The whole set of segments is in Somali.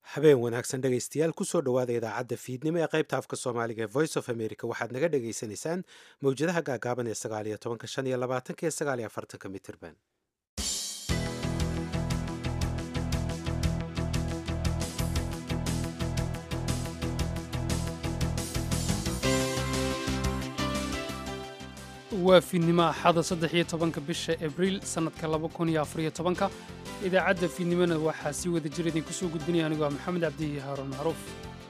habeen wanaagsan dhegaystayaal kusoo dhowaada idaacadda fiidnimo ee qaybta afka soomaaliga ee voice of america waxaad naga dhagaysanaysaan mawjadaha gaagaaban ee sagaaliyo tobanka shan iyo labaatanka iyo sagaaliyo afartanka mitirban waa fiidnimo axada saddex iyo tobanka bisha abriil sannadka laba kun iyo afariyo tobanka idaacadda fiidnimona waxaa sii wada jir idinku soo gudbinaya anigu waa maxamed cabdi haaruun macruuf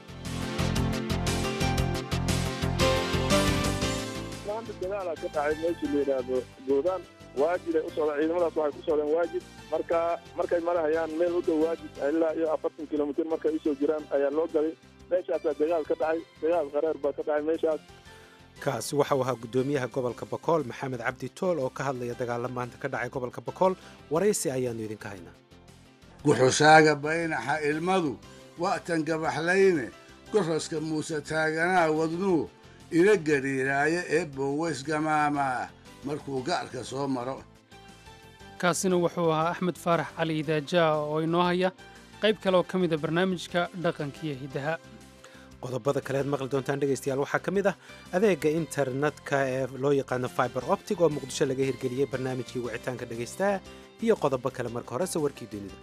maanta dagaala ka dhacay meeshii la yidhaahdo goodaan waajiday u socdaan ciidamadaas waxay ku socdeen waajid marka markay marahayaan meel u dhow waajid ilaa iyo afartan kilomitir markay usoo jiraan ayaa loo galay meeshaasaa dagaal ka dhacay dagaal qareer baa ka dhacay meeshaas kaasi waxau ahaa guddoomiyaha gobolka bakool maxamed cabdi tool oo ka hadlaya dagaalla maanta ka dhacay gobolka bakool waraysi ayaannu idinka haynaa guxushaaga baynaxa ilmadu wa'tan gabaxlayne goroska muuse taaganaa wadnuu ila gadhiiraayo ee boweys gamaama ah markuu ga'arka soo maro kaasina wuxuu ahaa axmed faarax cali idaajaa oo inoo haya qayb kale oo ka mida barnaamijka dhaqankiiyo hiddaha qodobada kaleed maqli doontaan dhegaystayaal waxaa ka mid ah adeega internetka ee loo yaqaano fiber optic oo muqdisho laga hirgeliyey barnaamijkii wicitaanka dhegaystaha iyo qodobo kale marka hore sawirkii dunida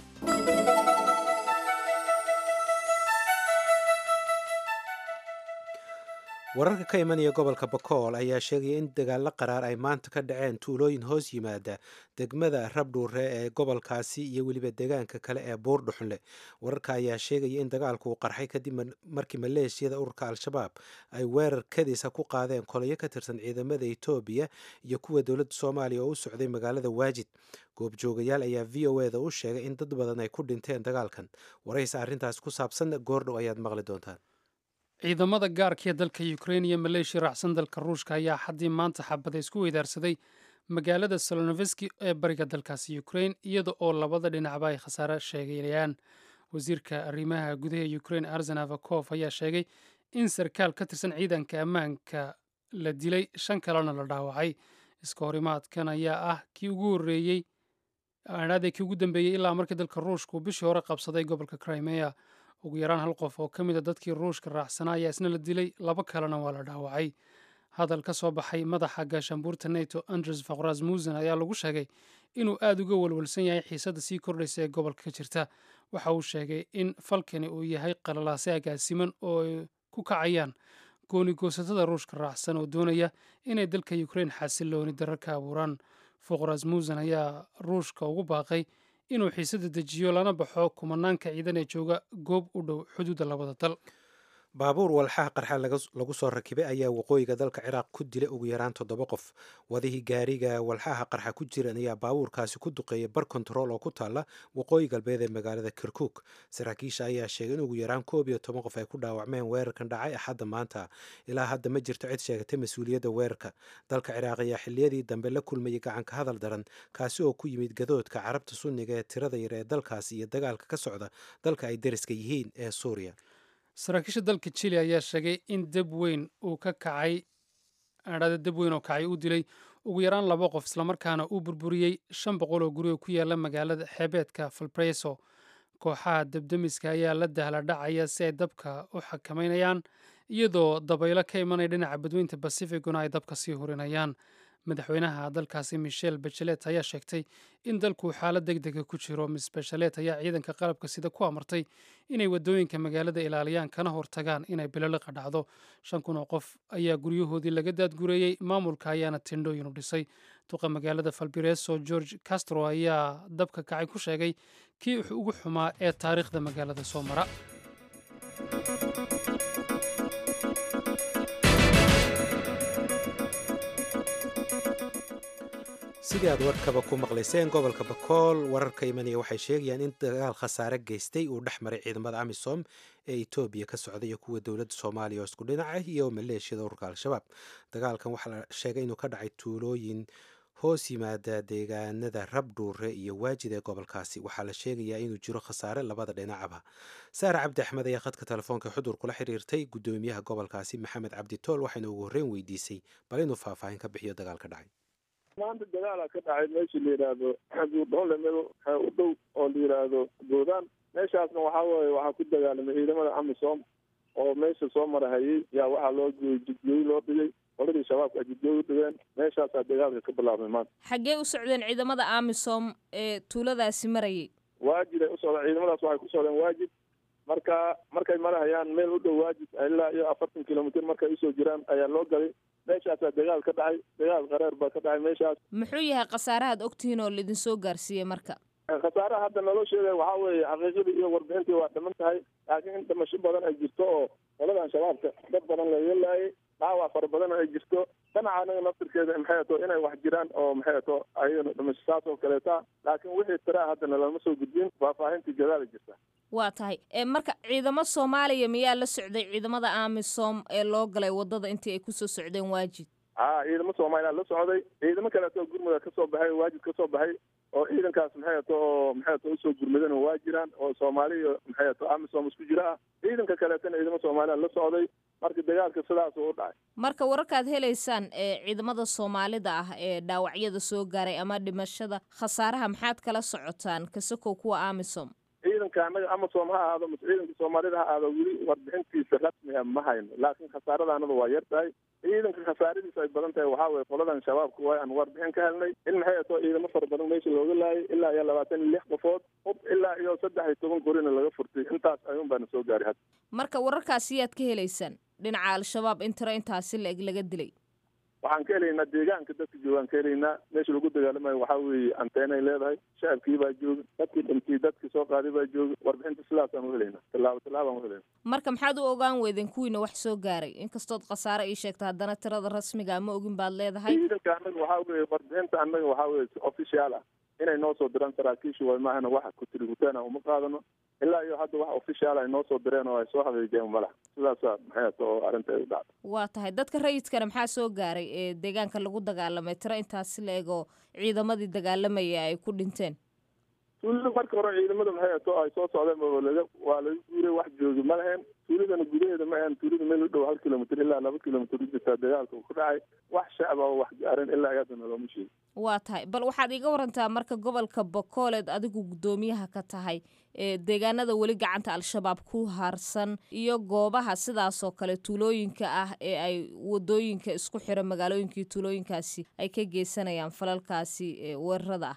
wararka ka imanaya gobolka bakool ayaa sheegaya in dagaalo qaraar ay maanta ka dhaceen tuulooyin hoos yimaada degmada rabdhuure ee gobolkaasi iyo weliba deegaanka kale ee buurdhuxunle wararka ayaa sheegaya in dagaalku uu qarxay kadib markii maleeshiyada ururka al-shabaab ay weerar kadiisa ku qaadeen kolayo ka tirsan ciidamada etoobiya iyo kuwa dowladda soomaaliya oo u socday magaalada waajid goobjoogayaal ayaa v o e da u sheegay in dad badan ay ku dhinteen dagaalkan waraysa arrintaas ku saabsan goordhow ayaad maqli doontaan ciidamada gaarka ee dalka ukrein iyo maleeshiya raacsan dalka ruushka ayaa xaddii maanta xabada isku weydaarsaday magaalada solonoveski ee bariga dalkaasi ukrein iyada oo labada dhinacba ay khasaare sheegayaan wasiirka arrimaha gudaha ukrein arsen avakof ayaa sheegay in sarkaal ka tirsan ciidanka ammaanka la dilay shan kalena la dhaawacay iska horimaadkan ayaa ah kii ugu horreeyey aadhaadee kii ugu dambeeyey ilaa markii dalka ruushka uu bishii hore qabsaday gobolka crimea ugu yaraan hal qof oo ka mid a dadkii ruushka raacsanaa ayaa isna la dilay laba kalena waa la dhaawacay hadal ka soo baxay madaxa gaashaanbuurta neto andres fakrasmusen ayaa lagu sheegay inuu aad uga walwalsan yahay xiisadda sii kordhaysa ee gobolka ka jirta waxa uu sheegay in falkani uu yahay qalalaase agaasiman oo ay ku kacayaan goonigoosatada ruushka raacsan oo doonaya inay dalka ukrein xasilooni darar ka abuuraan fakrasmusen ayaa ruushka ugu baaqay inuu xiisada dejiyo lana baxo kumanaanka ciidan ee jooga goob u dhow xuduudda labada dal baabuur walxaha qarxa lagu soo rakibay ayaa waqooyiga dalka ciraaq ku dilay ugu yaraan toddoba qof wadihii gaariga walxaha qarxa ku jiran ayaa baabuurkaasi ku duqeeyay bar kontarool oo ku taalla waqooyi galbeed ee magaalada kirkuuk saraakiisha ayaa sheegay in ugu yaraan koob iyo toban qof ay ku dhaawacmeen weerarkan dhacay axadda maanta ilaa hadda ma jirto cid sheegatay mas-uuliyadda weerarka dalka ciraaq ayaa xilliyadii dambe la kulmayay gacanka hadal daran kaasi oo ku yimid gadoodka carabta sunniga ee tirada yar ee dalkaasi iyo dagaalka ka socda dalka ay deriska yihiin ee suuriya saraakiisha dalka jili ayaa sheegay in dab weyn uu ka kacay adhada dab weyn oo kacay u dilay ugu yaraan laba qof islamarkaana uu burburiyey shan boqol oo guri oo ku yaala magaalada xeebeedka falbreso kooxaha dabdemiska ayaa la dahla dhacaya si ay dabka u xakameynayaan iyadoo dabaylo ka imanaya dhinaca badweynta bacificuna ay dabka sii hurinayaan madaxweynaha dalkaasi michel bachelet ayaa sheegtay in dalku xaalad deg dega ku jiro miss bachelet ayaa ciidanka qalabka sida ku amartay inay wadooyinka magaalada ilaaliyaan kana hortagaan inay biloliqa dhacdo shan kun oo qof ayaa guryahoodii laga daadgureeyey maamulka ayaana tindhooyin u dhisay duqa magaalada falbireso george castro ayaa dabka kacay ku sheegay kii ugu xumaa ee taariikhda magaalada soo mara sidii aad warkaba ku maqlayseen gobolka bakool wararka imanaya waxay sheegayaan in dagaal khasaare geystay uu dhex maray ciidamada amisom ee etoobiya ka socda iyo kuwa dowladda soomaaliya oo isku dhinaca iyo maleeshiyada ururka al-shabaab dagaalkan waxaa la sheegay inuu ka dhacay tuulooyin hoos yimaada deegaanada rabdhuure iyo waajid ee gobolkaasi waxaa la sheegayaa inuu jiro khasaare labada dhinacaba saare cabdi axmed ayaa khadka telefoonka xudur kula xiriirtay guddoomiyaha gobolkaasi maxamed cabdi tool waxayna ugu horreyn weydiisay bal inuu faahfaahin ka bixiyo dagaal ka dhacay maanta dagaala ka dhacay meeshii la yidhaahdo buurdhoole meel u dhow oo la yidhaahdo goodaan meeshaasna waxaa weeye waxaa ku dagaalamay ciidamada amisom oo meesha soo marahayay yaa waxaa loo jidgooyi loo dhigay qoladii shabaabka jidgooyi u dhigeen meeshaasaa dagaalka ka bilaabmay maanta xaggee u socdeen ciidamada amisom ee tuuladaasi marayay waajid ay u socdeen ciidamadaas waxay ku socdeen waajid marka markay marahayaan meel u dhow waajid ilaa iyo afartan kilomitr markay usoo jiraan ayaa loo galay meeshaasaa dagaal ka dhacay dagaal qareer baa ka dhacay meeshaas muxuu yahay khasaarahaad ogtihiin oo laidin soo gaarsiiyey marka khasaaraha hadda naloo sheegay waxaa weeye xaqiiqadii iyo warbixintii waa dhiman tahay laakiin in dhimasho badan ay jirto oo qoladan shabaabka dad badan laga laayay dhaawac fara badan ay jirto dhinaca anaga naftirkeeda maxay ato inay wax jiraan oo maxay ato ayagana dhimasho saas oo kaleeta laakiin wixii tiraa haddana lama soo gudbin faahfaahintii gadaala jirta waa tahay marka ciidamo soomaaliya miyaa la socday ciidamada amisom ee loo galay wadada intii ay kusoo socdeen waajid a ciidamo soomaaliya la socday ciidamo kaleeto gurmuda kasoo baxay waajid kasoo baxay oo ciidankaas maxay ato oo maxay ato usoo gurmadana waa jiraan oo soomaaliya maxay ato amisom isku jira ah ciidanka kaleetana ciidamo soomaaliya la socday marka dagaalka sidaas u dhacay marka wararkaad helaysaan ee ciidamada soomaalida ah ee dhaawacyada soo gaaray ama dhimashada khasaaraha maxaad kala socotaan kasakow kuwa amisom ciidanka anaga amasom ha ahaado mase ciidanka soomaalida ha ahaado weli warbixintiisa rasmi a ma hayno laakiin khasaarada anada waa yar tahay ciidanka khasaaradiisa ay badan tahay waxaa weye qoladan shabaabka waa aan warbixin ka helnay in maxay ato ciidamo fara badan meesha looga laayay ilaa iyo labaatan iyo lix qofood hub ilaa iyo saddex iyo toban qorina laga furtay intaas ayuun baana soo gaaray hadda marka wararkaasi yaad ka helaysaan dhinaca al-shabaab in tiro intaasi la-eg laga dilay waxaan ka helaynaa deegaanka dadka joogaan ka helaynaa meesha lagu dagaalamayo waxaa weeye anteenay leedahay shacabkii baa jooga dadkii dhintay dadkii soo qaaday baa jooga warbixinta sidaasaan u helaynaa tallaabo tallaabaan u helaynaa marka maxaad u ogaan weydeen kuwiina wax soo gaaray inkastood khasaare ii sheegta haddana tirada rasmiga ma ogin baad leedahay ciidanka annaga waxaa weeye warbixinta annaga waxaa weeye si official ah inay noo soo diraan saraakiisha way maahana wax kutiriguteena uma qaadano ilaa iyo hadda wax official ay noo soo direen oo ay soo habeejeen malaha sidaasa maxay ato oo arrinta ay u dhacday waa tahay dadka rayidkana maxaa soo gaaray ee deegaanka lagu dagaalamay tiro intaasi la eg oo ciidamadii dagaalamaya ay ku dhinteen tuulada marka hore ciidamada maxay ato ay soo socdeen oo laga waa laga guuray wax joogi ma lahayn tuuladana gudaheeda ma ahan tuulada meel u dhow hal kilomitr ilaa laba kilomitr u jirtaa dagaalka ku dhacay wax shacaba oo wax gaarin ilaa haddana looma sheegi waa tahay bal waxaad iiga warantaa marka gobolka bokooled adigu guddoomiyaha ka tahay ee deegaanada weli gacanta al-shabaab ku harsan iyo goobaha sidaasoo kale tuulooyinka ah ee ay wadooyinka isku xira magaalooyinkii tuulooyinkaasi ay ka geysanayaan falalkaasi weerarada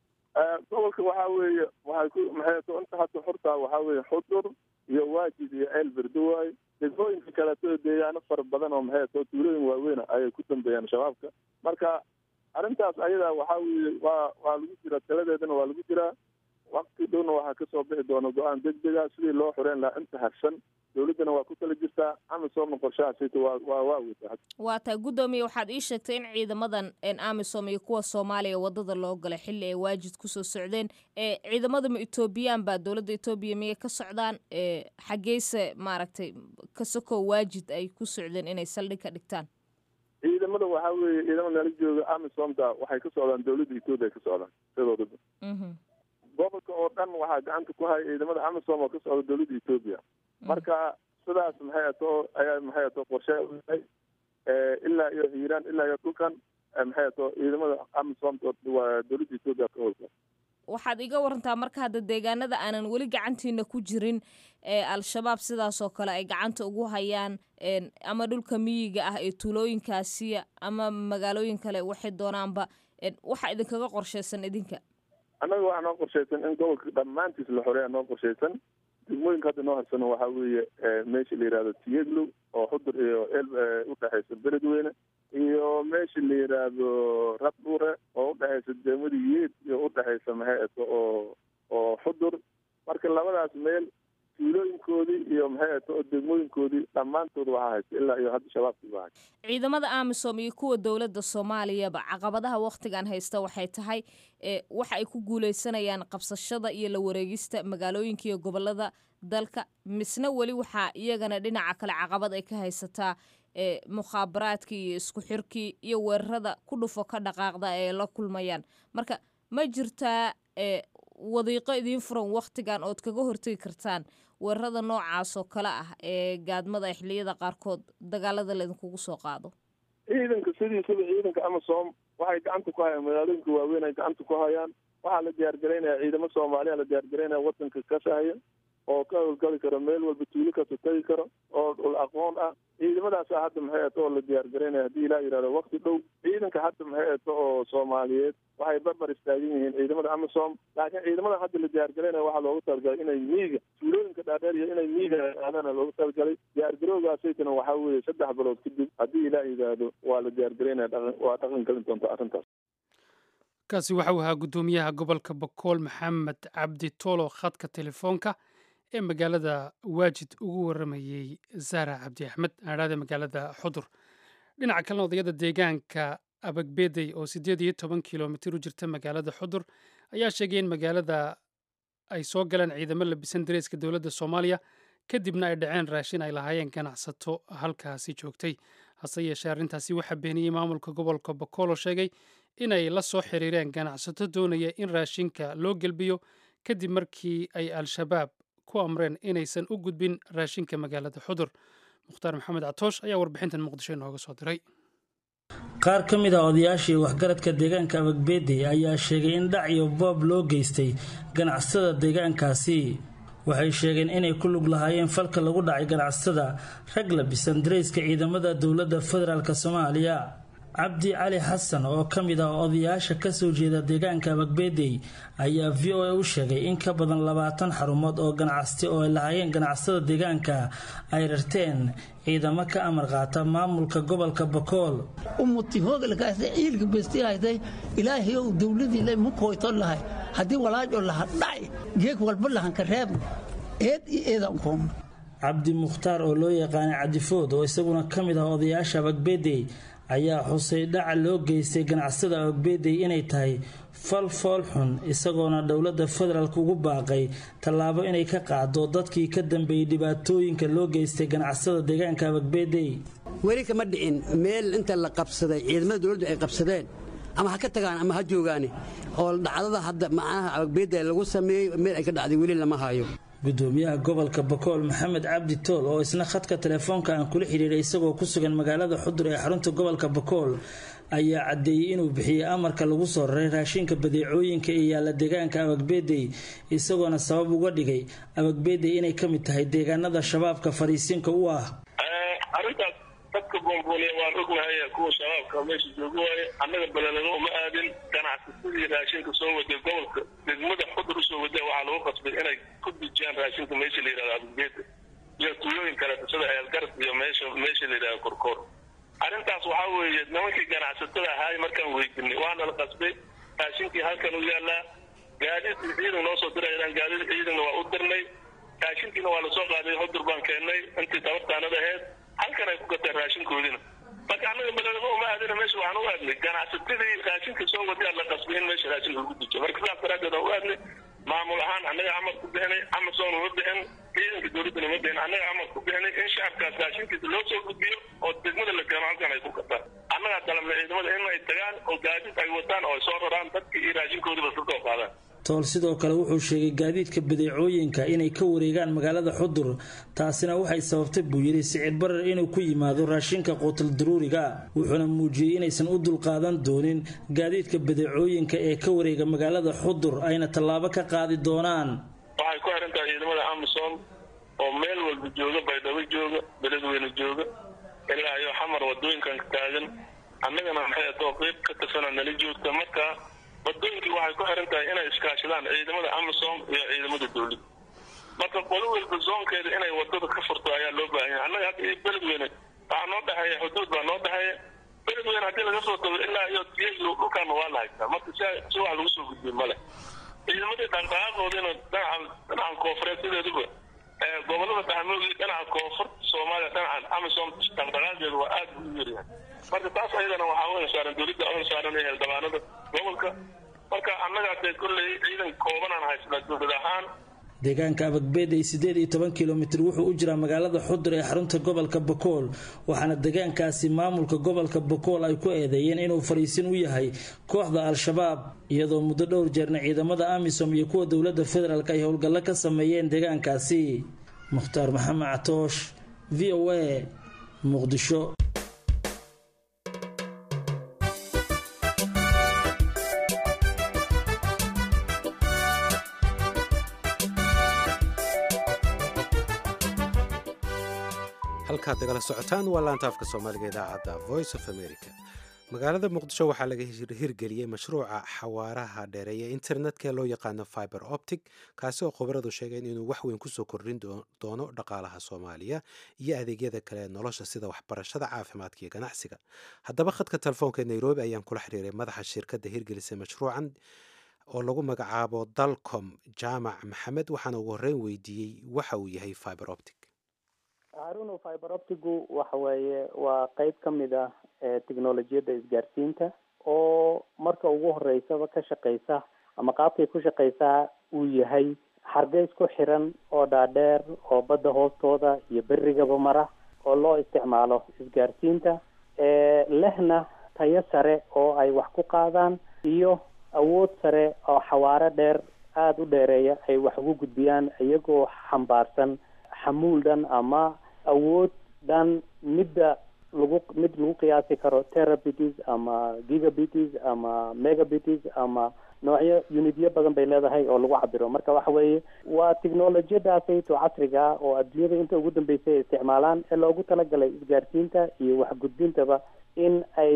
ah gobolka waxaa weeye waxay ku maxay to inta hadda xurtaa waxaa weeye xudur iyo waajid iyo ceel berdowaay degmooyinka kaleeto deegaano fara badan oo maxay to tuulooyin waaweyna ayay ku dambeeyaan shabaabka marka arrintaas ayadaa waxaa weeye waa waa lagu jiraa taladeedana waa lagu jiraa wakti dhowna waxaa kasoo bixi doona go-aan degdega sidii loo xoreen lahaa inta harsan dowladdana waa ku tala jirtaa amisom qorshahaasita waa waa waa weyta waa tahay guddoomiye waxaad ii sheegtay in ciidamadan amisom iyo kuwa soomaaliya wadada loo galay xilli ay waajid kusoo socdeen ee ciidamadama etoobiyaan baa dowladda etoobiya miyay ka socdaan ee xaggeyse maaragtay kasakoo waajid ay ku socdeen inay saldhig ka dhigtaan ciidamada waxaa weeye ciidamada nala jooga amisomta waxay ka socdaan dowladda etoobiya ka socdaan sidoodaba gobolka oo dhan waxaa gacanta ku haya ciidamada amisom oo ka socda dowladda etoobiya marka sidaas maxay ato ayaa maxay ato qorshe uyahay ilaa iyo hiiraan ilaa iyo dhulkan maxay ato ciidamada amisom waa dowladda etoobiya ka howlka waxaad iga warantaa marka hadda deegaanada aanan weli gacantiina ku jirin ee al-shabaab sidaasoo kale ay gacanta ugu hayaan ama dhulka miyiga ah ee tuulooyinkaasiya ama magaalooyin kale waxay doonaanba waxaa idinkaga qorshaysan idinka annaga waxaa noo qorshaysan in gobolka dhammaantiis la xoreeya noo qorshaysan degmooyinka hadda noo harsano waxaa weeye meesha la yihahdo tiyeglow oo xudur iyo el udhexaysa beledweyne iyo meesha la yidhaahdo rabdhure oo udhexaysa deemada yeed iyo udhexaysa maxay ato oo oo xudur marka labadaas meel tuulooyinkoodii iyo maxay ato oo degmooyinkoodii dhammaantood waxaa haysta ilaa iyo hadda shabaabkii baa haysta ciidamada amisom iyo kuwa dowladda soomaaliyaba caqabadaha wakhtigan haysta waxay tahay waxa ay ku guuleysanayaan qabsashada iyo la wareegista magaalooyinka iyo gobolada dalka misna weli waxaa iyagana dhinaca kale caqabad ay ka haysataa mukhaabaraadkii iyo isku xirkii iyo weerarada ku dhufo ka dhaqaaqda ee la kulmayaan marka ma jirtaa wadiiqo idiin furan wakhtigan ood kaga hortegi kartaan weerarada noocaas oo kale ah ee gaadmada xilliyada qaarkood dagaalada laydinkugu soo qaado ciidanka sidiisaba ciidanka amisom waxay gacanta ku hayaan magaalooyinka waaweyn ay gacanta ku hayaan waxaa la diyaargaraynaya ciidamo soomaaliya la diyaargaraynaya wadanka ka sahaya oo ka howlgali karo meel walba tuulo kasta tagi karo oo dhul aqoon ah ciidamadaasa hadda maxay eto oo la diyaargaraynaya haddii ilaa yidhahdo wakti dhow ciidanka hadda maxay eto oo soomaaliyeed waxay barbar istaagan yihiin ciidamada amisom laakiin ciidamada hadda la diyaargaraynaya waxaa loogu talagalay inay miiga tuulooyinka dhaadheer iyo inay miiga aadana loogu talagalay diyaargarowgaasaytana waxaa weeye saddex bilood kadib haddii ilaa yidhaahdo waa la diyaargaraynaya dhaqan waa dhaqan gelin doonta arrintaas kaasi waxau ahaa guddoomiyaha gobolka bokool maxamed cabdi toolo khadka telefoonka ee magaalada waajid ugu waramayey zara cabdi axmed aadhaada magaalada xudur dhinaca kalena odayada deegaanka abagbeday oo siddeed iyo toban kilomitir u jirta magaalada xudur ayaa sheegay in magaalada ay soo galeen ciidamo labisan dareeska dowladda soomaaliya kadibna ay dhaceen raashin ay lahaayeen ganacsato halkaasi joogtay hase yeeshee arrintaasi waxaa beeniyey maamulka gobolka bokoolo sheegay inay la soo xiriireen ganacsato doonaya in raashinka loo gelbiyo kadib markii ay al-shabaab ku amreen inaysan u gudbin raashinka magaalada xudur mukhtaar maxamed catoosh ayaa warbixintan muqdisho inooga soo diray qaar ka mid ah odayaashii waxgaradka deegaanka abagbeedey ayaa sheegay in dhac iyo boob loo geystay ganacsatada deegaankaasi waxay sheegeen inay ku lug lahaayeen falka lagu dhacay ganacsatada rag labisan darayska ciidamada dowladda federaalk soomaaliya cabdi cali xasan oo ka mid ah odayaasha kasoo jeeda deegaanka abagbeedey ayaa v o a u sheegay in ka badan labaatan xarumood oo ganacsati oo ay lahaayeen ganacsada deegaanka ay rarteen ciidamo ka amar qaata maamulka gobolka bakool umuti hoogalkaasay ciilka bestihaytay ilaahayow dowladiila mukoyton lahay haddii walaajo laha dhacay geeg walba lahanka reebna eed iyo eedan koomna cabdi mukhtaar oo loo yaqaanay cadifood oo isaguna ka mid ah odayaasha abagbeedey ayaa xusay dhaca loo geystay ganacsada abagbeedey inay tahay fal fool xun isagoona dowladda federaalk ugu baaqay tallaabo inay ka qaado dadkii ka dambeeyey dhibaatooyinka loo geystay ganacsada deegaanka abagbeedey weli kama dhicin meel inta la qabsaday ciidamada dowladdu ay qabsadeen ama ha ka tagaan ama ha joogaane oo dhacdada hadda macnaha abagbeedda lagu sameeyey meel ay ka dhacday weli lama hayo gudoomiyaha gobolka bakool maxamed cabdi tool oo isna khadka telefoonka aan kula xidhiiray isagoo ku sugan magaalada xudur ee xarunta gobolka bakool ayaa caddeeyey inuu bixiyey amarka lagu soo raray raashinka badeecooyinka ee yaalla deegaanka abagbeedey isagoona sabab uga dhigay abagbeedey inay ka mid tahay deegaanada shabaabka fariisinka u ah arrintaas dadka boonbooliya waan ognahay kuwa shabaabka meesha jooga waaye annaga beledamo uma aadin ganacsasadii raashinka soo waday gobolka degmada xudur usoo wada waxaa lagu qasbay inay ku dijiyaan raashinka meesha la yidhahdo abugbeeda iyo tuulooyin kaleeto sida eelgarad iyo meesha meesha la yidhahdo korkoor arrintaas waxaa weeye nimankii ganacsatada ahaay markaan weydinay waana la qasbay raashinkii halkan u yaallaa gaadiid ciidan noo soo dirayaan gaadiid ciidanna waa u dirnay raashinkiina waa lasoo qaaday xudur baan keennay intii tabartaanada aheyd halkan ay ku gateen raashinkoodina marka annaga beledamo uma aadina meesha waxaan u aadnay ganacsatadii raashinka soo wadaa la qasbay in meesha raashinka lagu dijiyo marka sidaas daraaddeed aan u aadnay maamul ahaan annaga amar ku bixinay amason uma bixin ciidanka dowladdana uma bixin annaga amar ku bixinay in shacabkaas raashinkiisa loo soo gudbiyo oo degmada la keeno halkan ay ku gataan annagaa dalabnay ciidamada in ay tagaan oo gaadiid ay wataan oo ay soo raraan dadkii iyo raashinkoodiiba iska soo qaadaan tool sidoo kale wuxuu sheegay gaadiidka badeecooyinka inay ka wareegaan magaalada xudur taasina waxay sababtay buu yidhi sicir barar inuu ku yimaado raashinka quutal daruuriga wuxuuna muujiyey inaysan u dulqaadan doonin gaadiidka badeecooyinka ee ka wareega magaalada xudur ayna tallaabo ka qaadi doonaan waxay ku xiran tahay ciidamada amisom oo meel walba jooga baydhabo jooga beledweyne jooga ilaa iyo xamar wadooyinkan taagan annagana maxay atoo qeyb ka tirsana nala joogta marka wadooyinkii waxay ku xiran tahay inay iskaashadaan ciidamada amisom iyo ciidamada dowladda marka qolo walba zoonkeeda inay wadada ka furto ayaa loo baahan yahay annaga hadda iyo beledweyne waxaa noo dhexeeya xuduud baa noo dhexeeya beledweyne haddii laga soo tago ilaa iyo tiyaglo dhulkaana waa la haystaa marka si si wax lagu soo gudbiyo male ciidamadii dhaqdhaqaaqoodina dhinacan dhinacan koofureed sideeduba gobolada dhaxmoogii dhinaca koonfurta soomaaliya dhinacan amisom dhaqdhaqaaqeedu waa aad u yaryahay marka taas ayadana waxaa u saaran dowladda u saaran ee xildhibaanada gobolka marka annagaa dee kolley ciidan koobanaan haysnaa dowlad ahaan deegaanka abagbeedey siddeed iyo toban kilomitir wuxuu u jiraa magaalada xudur ee xarunta gobolka bakool waxaana deegaankaasi maamulka gobolka bakool ay ku eedeeyeen inuu fariisin u yahay kooxda al-shabaab iyadoo muddo dhowr jeerna ciidamada amisom iyo kuwa dowladda federaalk ay howlgallo ka sameeyeen deegaankaasi mukhtaar maxamed catoosh v o a muqdisho halkaad nagala socotaan waa laanta afka soomaaliga idaacadda voice of america magaalada muqdisho waxaa laga hirgeliyey mashruuca xawaaraha dheereeya internetka ee loo yaqaano fiber optic kaasi oo khubaradu sheegeen inuu wax weyn kusoo kordhin doono dhaqaalaha soomaaliya iyo adeegyada kale ee nolosha sida waxbarashada caafimaadka iyo ganacsiga haddaba khadka telefoonka nairobi ayaan kula xiriiray madaxa shirkadda hirgelisay mashruucan oo lagu magacaabo dalcom jaamac maxamed waxaana ugu horreyn weydiiyey waxa uu yahay fiber optic haruno fiber optigu waxa weeye waa qeyb ka mid ah technolojiyadda isgaarsiinta oo marka ugu horeysaba ka shaqeysa ama qaabkay ku shaqeysaa uu yahay xargeys ku xiran oo dhaadheer oo badda hoostooda iyo berigaba mara oo loo isticmaalo isgaarsiinta lehna tayo sare oo ay wax ku qaadaan iyo awood sare oo xawaaro dheer aada u dheereeya ay wax ugu gudbiyaan iyagoo xambaarsan xamuul dhan ama awood dhan midda lagu mid lagu qiyaasi karo terabities ama gigabities ama megabities ama noocyo unityo badan bay leedahay oo lagu cabiro marka waxa weeye waa technolojiyadaasayto casriga ah oo adduunyada inta ugu dambeysay ay isticmaalaan ee loogu talagalay isgaarsiinta iyo waxgudbintaba in ay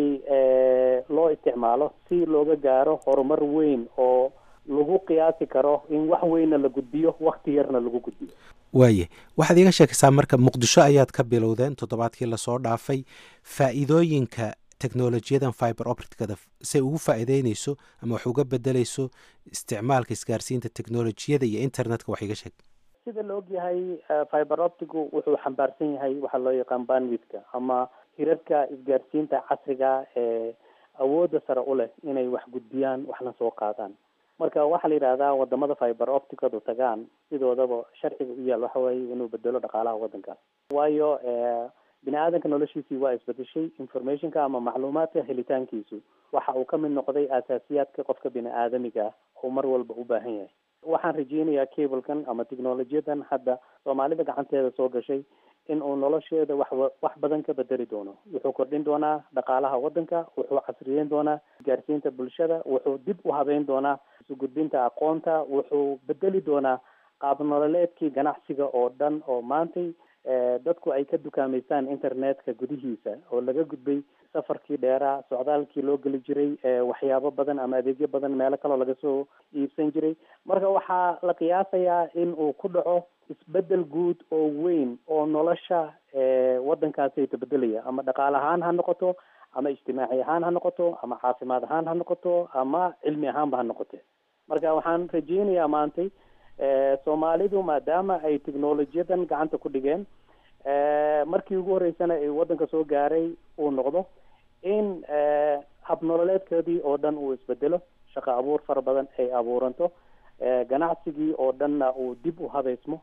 loo isticmaalo si looga gaaro horumar weyn oo lagu qiyaasi karo in wax weynna la gudbiyo wakti yarna lagu gudbiyo waaye waxaad iiga sheekaysaa marka muqdisho ayaad ka bilowdeen toddobaadkii lasoo dhaafay faa'iidooyinka technolojiyadan fiber opticada say ugu faa'iideyneyso ama wax uga bedeleyso isticmaalka isgaarsiinta technolojiyada iyo internetka wax iga sheeg sida la og yahay fiber optigu wuxuu xambaarsan yahay waxaa loo yaqaan banwidka ama hirarka isgaarsiinta casriga ee awoodda sare u leh inay wax gudbiyaan waxna soo qaadaan marka waxaa la yidhahdaa wadamada fiber opticadu tagaan sidoodaba sharciga u yaal waxa weeye inuu bedelo dhaqaalaha waddankaas waayo bini aadanka noloshiisii waa isbedeshay informationka ama macluumaadka helitaankiisu waxa uu ka mid noqday asaasiyaadka qofka bini aadamiga ah oo mar walba u baahan yahay waxaan rajeynayaa cablekan ama technolojiyadan hadda soomaalida gacanteeda soo gashay in uu nolosheeda wax wax badan ka bedeli doono wuxuu kordhin doonaa dhaqaalaha waddanka wuxuu casriyeyn doonaa isgaarsiinta bulshada wuxuu dib u habeyn doonaa isugudbinta aqoonta wuxuu bedeli doonaa qaab nololeedkii ganacsiga oo dhan oo maantay dadku ay ka dukaameystaan internetka gudihiisa oo laga gudbay safarkii dheeraa socdaalkii loo geli jiray waxyaabo badan ama adeegyo badan meelo kaloo laga soo iibsan jiray marka waxaa la qiyaasayaa in uu ku dhaco isbedel guud oo weyn oo nolosha waddankaasi tabedelaya ama dhaqaale ahaan ha noqoto ama ijtimaaci ahaan ha noqoto ama caafimaad ahaan ha noqoto ama cilmi ahaanba ha noqote marka waxaan rajeynayaa maantay soomaalidu maadaama ay technolojiyadan gacanta ku dhigeen markii ugu horreysana ay waddanka soo gaaray uu noqdo in habnololeedkoodii oo dhan uu isbedelo shaqo abuur fara badan ay abuuranto ganacsigii oo dhanna uu dib u habeysmo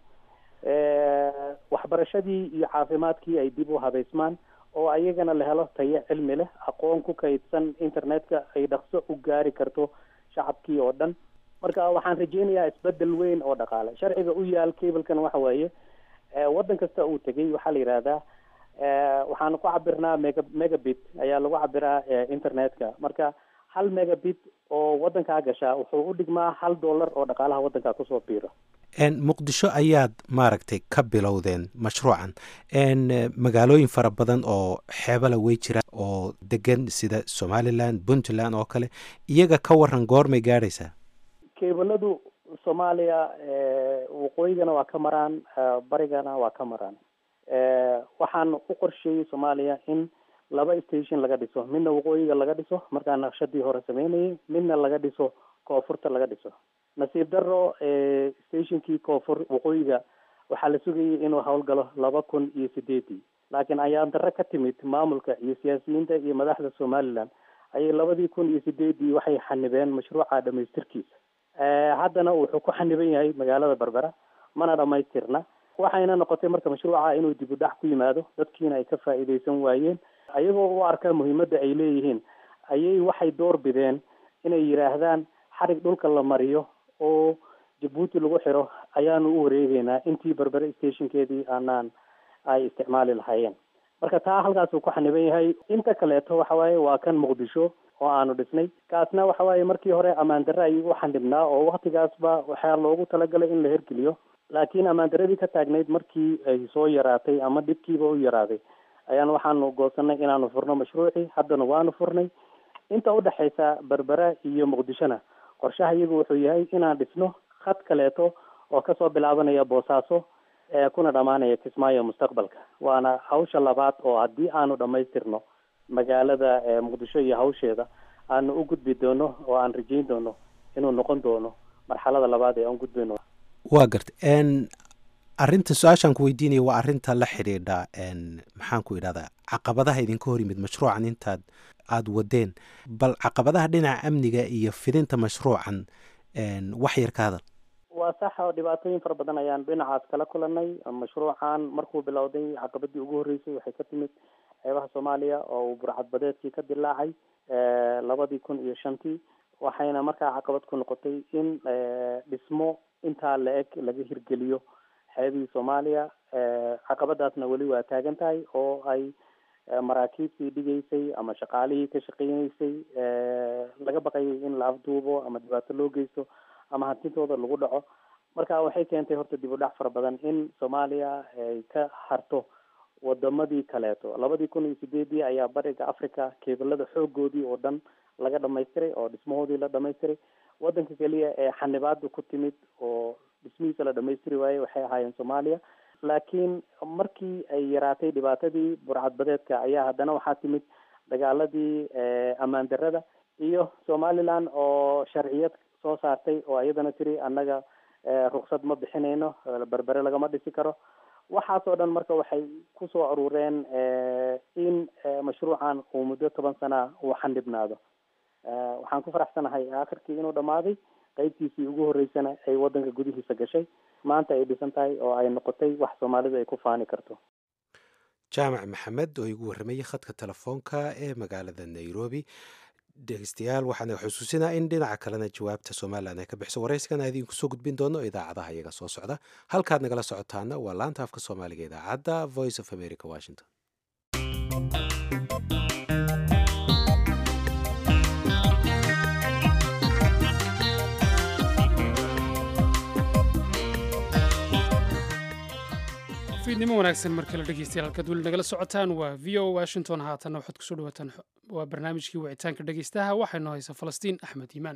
waxbarashadii iyo caafimaadkii ay dib u habeysmaan oo ayagana la helo tayo cilmi leh aqoon ku kaydsan internetka ay dhaqso u gaari karto shacabkii oo dhan marka waxaan rajeynayaa isbedel weyn oo dhaqaale sharciga u yaal cablekan waxa weeye waddan kasta uu tegay waxaa la yidhaahdaa waxaan ku cabirnaa mega megabit ayaa lagu cabiraa internetka marka hal megabit oo waddankaa gashaa wuxuu u dhigmaa hal dollar oo dhaqaalaha waddankaa kusoo biiro muqdisho ayaad maaragtay ka bilowdeen mashruucan magaalooyin fara badan oo xeebala wey jira oo degan sida somalilan puntland oo kale iyaga ka waran goormay gaadhaysaa kebaladu soomaaliya waqooyigana waa ka maraan barigana waa ka maraan waxaan u qorsheeyey soomaaliya in laba station laga dhiso midna waqooyiga laga dhiso markaa naqshadii hore sameynayay midna laga dhiso koonfurta laga dhiso nasiib daro stationkii koonfur waqooyiga waxaa la sugayay inuu howlgalo laba kun iyo sideedii laakiin ayaan darro ka timid maamulka iyo siyaasiyiinta iyo madaxda somaliland ayay labadii kun iyo sideedii waxay xanibeen mashruuca dhamaystirkiisa haddana wuxuu ku xaniban yahay magaalada berbera mana dhamaystirna waxayna noqotay marka mashruuca inuu dib u dhac ku yimaado dadkiina ay ka faa'iidaysan waayeen ayagoo u arka muhiimadda ay leeyihiin ayay waxay door bideen inay yidhaahdaan xarig dhulka la mariyo oo jabuuti lagu xiro ayaanu u wareegeynaa intii berbere stationkeedii aanaan ay isticmaali lahaayeen marka taa halkaasuu ku xaniban yahay inta kaleeto waxa waaye waa kan muqdisho oo aanu dhisnay kaasna waxa waaye markii hore ammaan darre ayuu u xanibnaa oo waktigaasba waxaa loogu talagalay in la hergeliyo laakiin ammaandaradii ka taagnayd markii ay soo yaraatay ama dhibkiiba u yaraaday ayaan waxaanu goosanay inaanu furno mashruucii haddana waanu furnay inta udhexaysa berbera iyo muqdishona qorshaha iyagu wuxuu yahay inaan dhisno khad kaleeto oo kasoo bilaabanaya boosaaso ee kuna dhamaanaya kismaayo mustaqbalka waana hawsha labaad oo haddii aanu dhamaystirno magaalada muqdisho iyo hawsheeda aanu u gudbi doono oo aan rajeyn doono inuu noqon doono marxalada labaad ee aan gudbayno waa garta arrinta su-aashaan ku weydiinaya waa arrinta la xidhiidha maxaan ku idhahdaa caqabadaha idinka hor yimid mashruucan intaad aada wadeen bal caqabadaha dhinaca amniga iyo fidinta mashruucan wax yar ka hadal waa sax oo dhibaatooyin fara badan ayaan dhinacaas kala kulanay mashruucan markuu bilowday caqabadii ugu horreysay waxay ka timid xeebaha soomaaliya oo uu burcadbadeedkii ka dilaacay labadii kun iyo shantii waxayna markaa caqabad ku noqotay in dhismo intaa la eg laga hirgeliyo xeebihii soomaaliya caqabadaasna weli waa taagan tahay oo ay maraakiibtii dhigaysay ama shaqaalihii ka shaqeynaysay laga baqayay in la afduubo ama dhibaato loo geysto ama hantintooda lagu dhaco marka waxay keentay horta dib u dhac fara badan in soomaaliya ay ka harto wadamadii kaleeto labadii kun iyo sideedii ayaa bariga africa keebalada xoogoodii oo dhan laga dhamaystiray oo dhismahoodii la dhamaystiray wadanka keliya ee xanibaada ku timid oo dhismihiisa la dhamaystiri waayey waxay ahaayeen soomaaliya laakiin markii ay yaraatay dhibaatadii burcadbadeedka ayaa haddana waxaa timid dagaaladii ammaan darada iyo somaliland oo sharciyad soo saartay oo iyadana tiri annaga ruksad ma bixinayno berbere lagama dhisi karo waxaasoo dhan marka waxay kusoo aruureen in mashruucan uu muddo toban sana uu xandhibnaado waxaan ku faraxsanahay akhirkii inuu dhammaaday qeybtiisii ugu horreysana ay wadanka gudihiisa gashay maanta ay dhisan tahay oo ay noqotay wax soomaalidu ay ku faani karto jaamac maxamed oo igu warramayay khadka telefoonka ee magaalada nairobi dhegeystayaal waxaana xusuusinaa in dhinaca kalena jawaabta somalilan ay ka bixiso warayskana idinku soo gudbin doono idaacadaha iyaga soo socda halkaad nagala socotaana waa laanta afka soomaaliga idaacadda voice of america washington fiidnimo wanaagsan marka la dhegeystayaal halkaad weli nagala socotaan waa v o washington haatanna waxaad kusoo dhawaataan waa barnaamijkii wicitaanka dhegeystaha waxaynu haysa falastiin axmed iimaan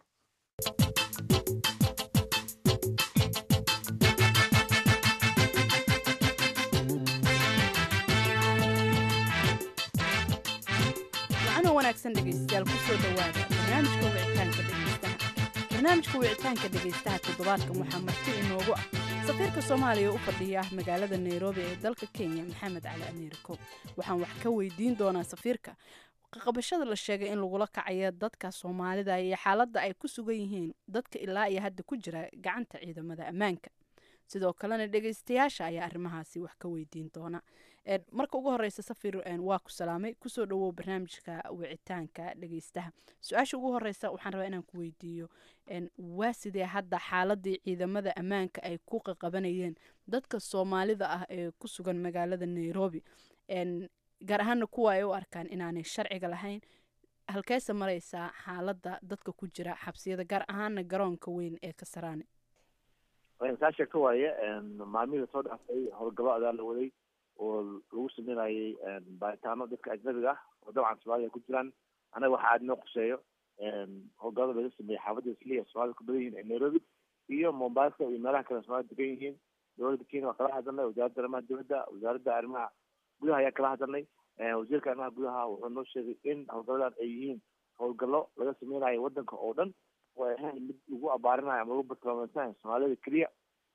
wacano wanaagsan dhegeystayaal kusoo dhowaada barnaamijka wicitaanka dhegeystaha barnaamijka wicitaanka dhegeystaha toddobaadkan waxaa marti inoogu ah safiirka soomaaliya u fadhiya magaalada nairobi ee dalka kenya maxamed cali ameeriko waxaan wax ka weydiin doonaa safiirka qabashada la sheegay in lagula kacayo dadka soomaalida iyo xaaladda ay ku sugan yihiin dadka ilaa iyo hadda ku jira gacanta ciidamada ammaanka sidoo kalena dhegeystayaasha ayaa arrimahaasi wax ka weydiin doona marka ugu horeysa safir waa ku salaamay kusoo dhawow barnaamijka wicitaanka dhegeystaha su-aasha ugu horeysa waxaan rabaa inaan ku weydiiyo waa sidee hadda xaaladii ciidamada ammaanka ay ku qaqabanayeen dadka soomaalida ah ee ku sugan magaalada nairobi gaar ahaana kuwa ay u arkaan inaanay sharciga lahayn halkeese mareysaa xaaladda dadka ku jira xabsiyada gaar ahaana garoonka weyn ee kasaraane saa sheegto waaye maalmihii soo dhaafay howlgabo adaa la waday oo lagu sameynayay baaritaano dadka ajnabiga ah oo dabcan soomaaliya ku jiraan anaga waxa aada noo quseeyo howlgabada laga sameeyey xaafadda isliya soomaalida ku badan yihiin ee nairobi iyo mombasa iyo meelaha kale soomaalida degan yihiin dowladda kenya waa kala hadalnay wasaaradda arrimaha dibadda wasaaradda arrimaha gudaha ayaa kala hadalnay wasiirka arrimaha gudaha wuxuu noo sheegay in howlgalladan ay yihiin howlgallo laga sameynayo wadanka oo dhan oo ay ahayn mid lagu abaarinayo ama lagu bartilmaameysanaya soomaalida keliya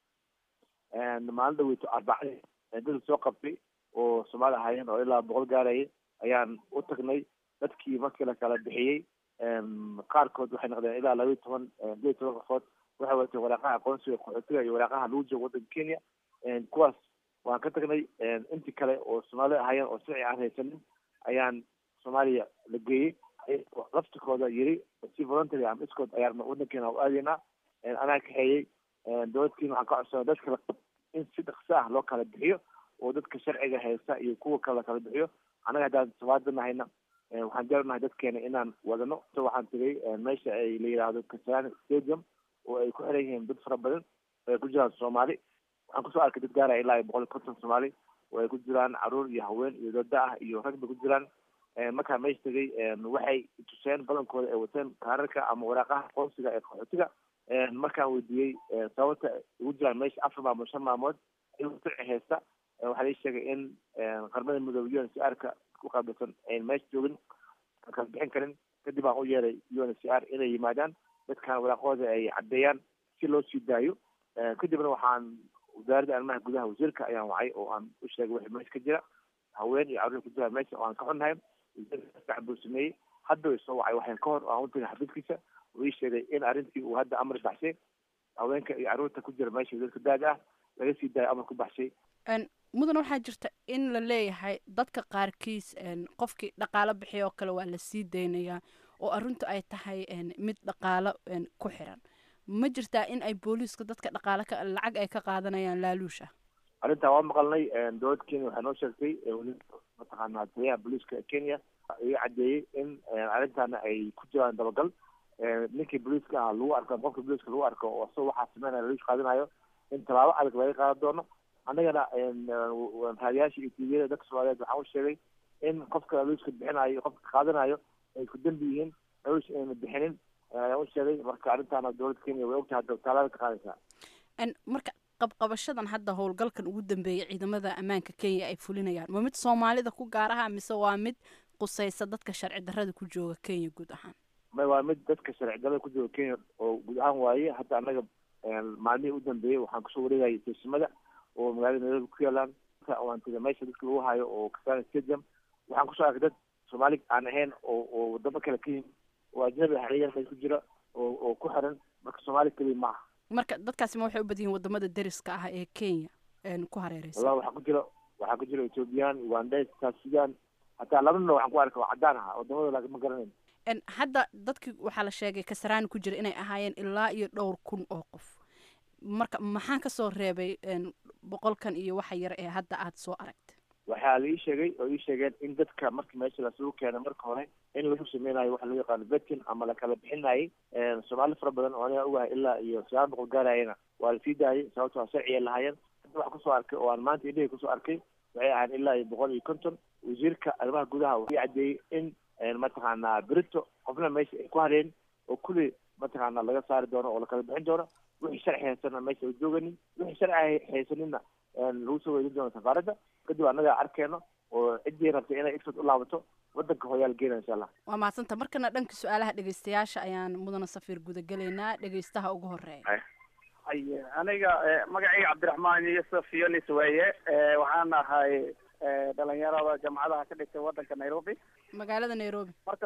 maalin dhaweyto arbacadii dad soo qabtay oo soomaali ahaayeen oo ilaa boqol gaarayay ayaan u tagnay dadkii markii la kala bixiyey qaarkood waxay noqdeen ilaa laba iyo toban laba iyo toban qofood waxay wateen waraaqaha aqoonsiga qaxootiga iyo waraaqaha lagu joogo wadanka kenya kuwaas waan ka tagnay intii kale oo soomaali ahaayeen oo sharci aan haysanin ayaan soomaaliya la geeyey laftikooda yiri si voluntary ama iskood ayaan wadankeena u aadaynaa anaa kaxeeyey dowladkiina waxaan ka codsanay dadka in si dhaqso ah loo kala bixiyo oo dadka sharciga haysta iyo kuwa kale la kala bixiyo annaga haddaan soomaalida nahayna waxaan jeelnahay dadkeena inaan wadano waxaan tegay meesha ay la yidhaahdo kasarani stadium oo ay ku xiran yihiin dad fara badan ay ku jiraan soomaali waxaan kusoo arkay dad gaaraya ilaa iyo boqol iyo konton soomaali oo ay ku jiraan caruur iyo haween iyo dada ah iyo rag bay ku jiraan markaa meesha tegay waxay tuseen badankooda ay wateen kaararka ama waraaqaha aqoonsiga ee qaxootiga markaan weydiiyey sababta ugu jiraan meesha afar maalmood shan maalmood iyagoo sharci haysta waxaa lai sheegay in qarmada midoobe u n c r ka ku qaabilsan ayn meesha joogin kala bixin karin kadib aan u yeeray u n c r inay yimaadaan dadkan waraaqooda ay caddeeyaan si loo sii daayo kadibna waxaan wasaaradda arrimaha gudaha wasiirka ayaan wacay oo aan u sheegay wixii meesha ka jira haween iyo carruur ku jira meesha oo aan ka xunnahay wasiirka buu sameeyey hadda way soo wacay waxaan ka hor aan u tagay xafiiskiisa oo ii sheegay in arrintii uu hadda amar baxshay haweenka iyo carruurta ku jira meesha wasiirka daada ah laga sii daayo amar ku baxshay mudan waxaa jirta in la leeyahay dadka qaarkiis qofkii dhaqaalo bixiya oo kale waa la sii daynayaa oo arrintu ay tahay mid dhaqaalo ku xiran ma jirtaa in ay booliiska dadka dhaqaalo ka lacag ay ka qaadanayaan laaluusha arrintaa waa maqalnay dowladda kenya waxay noo sheegtay mataqaanaa taliyaha booliiska ee kenya iga caddeeyey in arrintaana ay ku jiraan dabagal ninkii booliiska ah lagu arko qofka booliiska lagu arko oo asagoo waxaa sameynaya laaluush qaadanayo in tallaabo adag laga qaadan doono annagana raadiyaasha iyo tviyada dadka soomaaliyeed waxaan u sheegay in qofka laaluushka bixinayo qofka qaadanayo ay ku dembi yihiin laaluush ayna bixinin ayaan u sheegay marka arrintaana dowladda kenya way ogtahay hadda tallaabada ka qaadaysaa marka qabqabashadan hadda howlgalkan ugu dambeeyay ciidamada ammaanka kenya ay fulinayaan waa mid soomaalida ku gaaraha mise waa mid qusaysa dadka sharci darrada ku jooga kenya guud ahaan may waa mid dadka sharci darrada ku jooga kenya oo guud ahaan waaye hadda annaga maalmihii u dambeeyey waxaan kusoo wareegayay taysimada oo magaalada nairobi ku yaalaan waan tegay meesha dadka lagu hayo oo kasana stadium waxaan kusoo arkay dad soomaali aan ahayn oo oo wadamo kale ka yimid oo ajnabi hareeyaan meesha ku jira oo oo ku xiran marka soomaali keliya maaha marka dadkaasi ma waxay u badan yihin wadamada deriska ah ee kenya ku hareereysa wallahi waxaa ku jira waxaa ku jira ethoobiyan ugandes south sudan hataa laba nin waxaan ku arkay waa caddaan ahaa wadamada laakiin ma garanayn hadda dadkii waxaa la sheegay kasaraani ku jira inay ahaayeen ilaa iyo dhowr kun oo qof marka maxaa kasoo reebay boqolkan iyo waxa yar ee hadda aada soo aragta waxaa la ii sheegay oo ii sheegeen in dadka markii meesha lasugu keenay marka hore in lagu sameynayo waxa loo yaqaano vetin ama lakala bixinayay soomaali fara badan oo aniga ogahay ilaa iyo sagaal boqol gaarayana waa lasii daayay sababto sharciya lahaayeen hadda wax kusoo arkay oo aan maanta indhahii kusoo arkay waxay ahayn ilaa iyo boqol iyo konton wasiirka arrimaha gudaha wuxuu caddeeyey in mataqaanaa berito qofna meesha ay ku hareen oo kulli mataqaanaa laga saari doono oo lakala bixin doono wixii sharci haysana meesha la jooganin wixii sharci haysanina lagu soo weydin doono safaaradda kadib annaga arkeeno oo ciddii rabtay inay ifsad u laabato wadanka hooyaal geena insha allah waa mahadsanta markana dhanka su-aalaha dhegeystayaasha ayaan mudana safiir gudagelaynaa dhegeystaha ugu horeeya haye aniga magacayga cabdiraxmaan yusuf yonis weeye waxaan ahay dhalinyarada jamcadaha ka dhigtay wadanka nairobi magaalada nairobi marka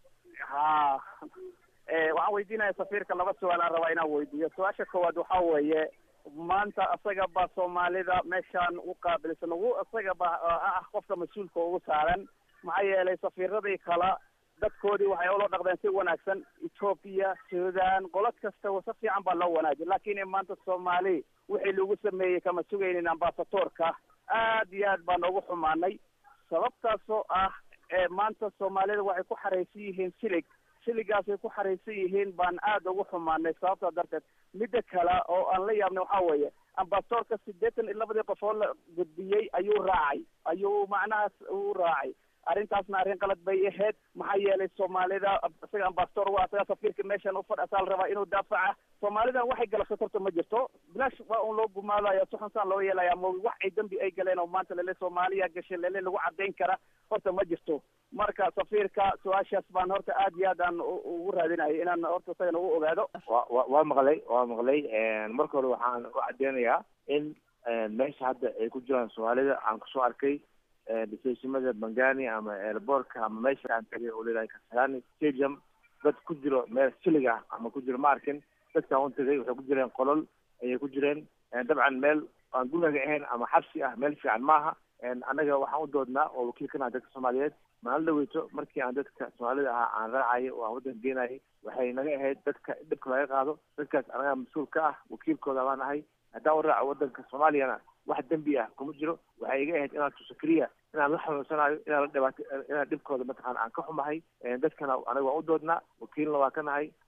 ha waxaan weydiinaya safiirka laba su-aal aan rabaa inaan weydiiyo su-aasha koowaad waxa weeye maanta isaga ba soomaalida meeshaan u qaabilsan ugu isaga ba ah qofka mas-uulka ugu saaran maxaa yeelay safiiradii kale dadkoodii waxay ula dhaqdeen si wanaagsan ethoopia sudan qolo kasta si fiican baa loo wanaajiyay laakiin maanta soomaali wixii lagu sameeyey kama sugaynin ambasadoorka aad iyo aad baan ugu xumaanay sababtaasoo ah maanta soomaalida waxay ku xaraysan yihiin silig siligaasay ku xaraysan yihiin baan aad ugu xumaanay sababtaa darteed midda kale oo aan la yaabnay waxaa weeye ambasadoorka siddeetan iyo labadii qofood la gudbiyey ayuu raacay ayuu macnahaas u raacay arrintaasna arrin qalad bay ahayd maxaa yeelay soomaalida isaga ambasador waa isaga safiirka meeshan ufadh asaa la rabaa inuu daafaca soomaalidan waxay galabsato horta ma jirto bilaash waa un loo gumaadaya suxunsaan loo yeelaya ma wax ay dembi ay galeen oo maanta lele soomaaliya gashay lele lagu caddayn kara horta ma jirto marka safiirka su-aashaas baan horta aad iyo aad aan ugu raadinayay inaan horta isagana u ogaado wa wa waa maqlay waa maqlay marka hore waxaan u caddeynayaa in meesha hadda ay ku jiraan soomaalida aan kusoo arkay dhisaysimada bangani ama airbortka ama meesha aan tagay oo leedahay kasarani stadium dad ku jiro meel silig ah ama ku jiro ma arkin dadkaan u tagay waxay ku jireen qolol ayay ku jireen dabcan meel aan guriga ahayn ama xabsi ah meel fiican maaha annaga waxaan u doodnaa oo wakiilkana dadka soomaaliyeed maalin dhaweyto markii aan dadka soomaalida ahaa aan raacayay oo aan waddanka geenayay waxay naga ahayd dadka dhibka laga qaado dadkaas anaga mas-uul ka ah wakiilkooda baan ahay haddaan u raaco waddanka soomaaliyana wax dembi ah kuma jiro waxay iga ahayd inaan tuso keliya inaan la xanuunsanayo inaan la dhibaato inaan dhibkooda mataqaana aan ka xumahay dadkana anaga waan u doodnaa wakiilna waa ka nahay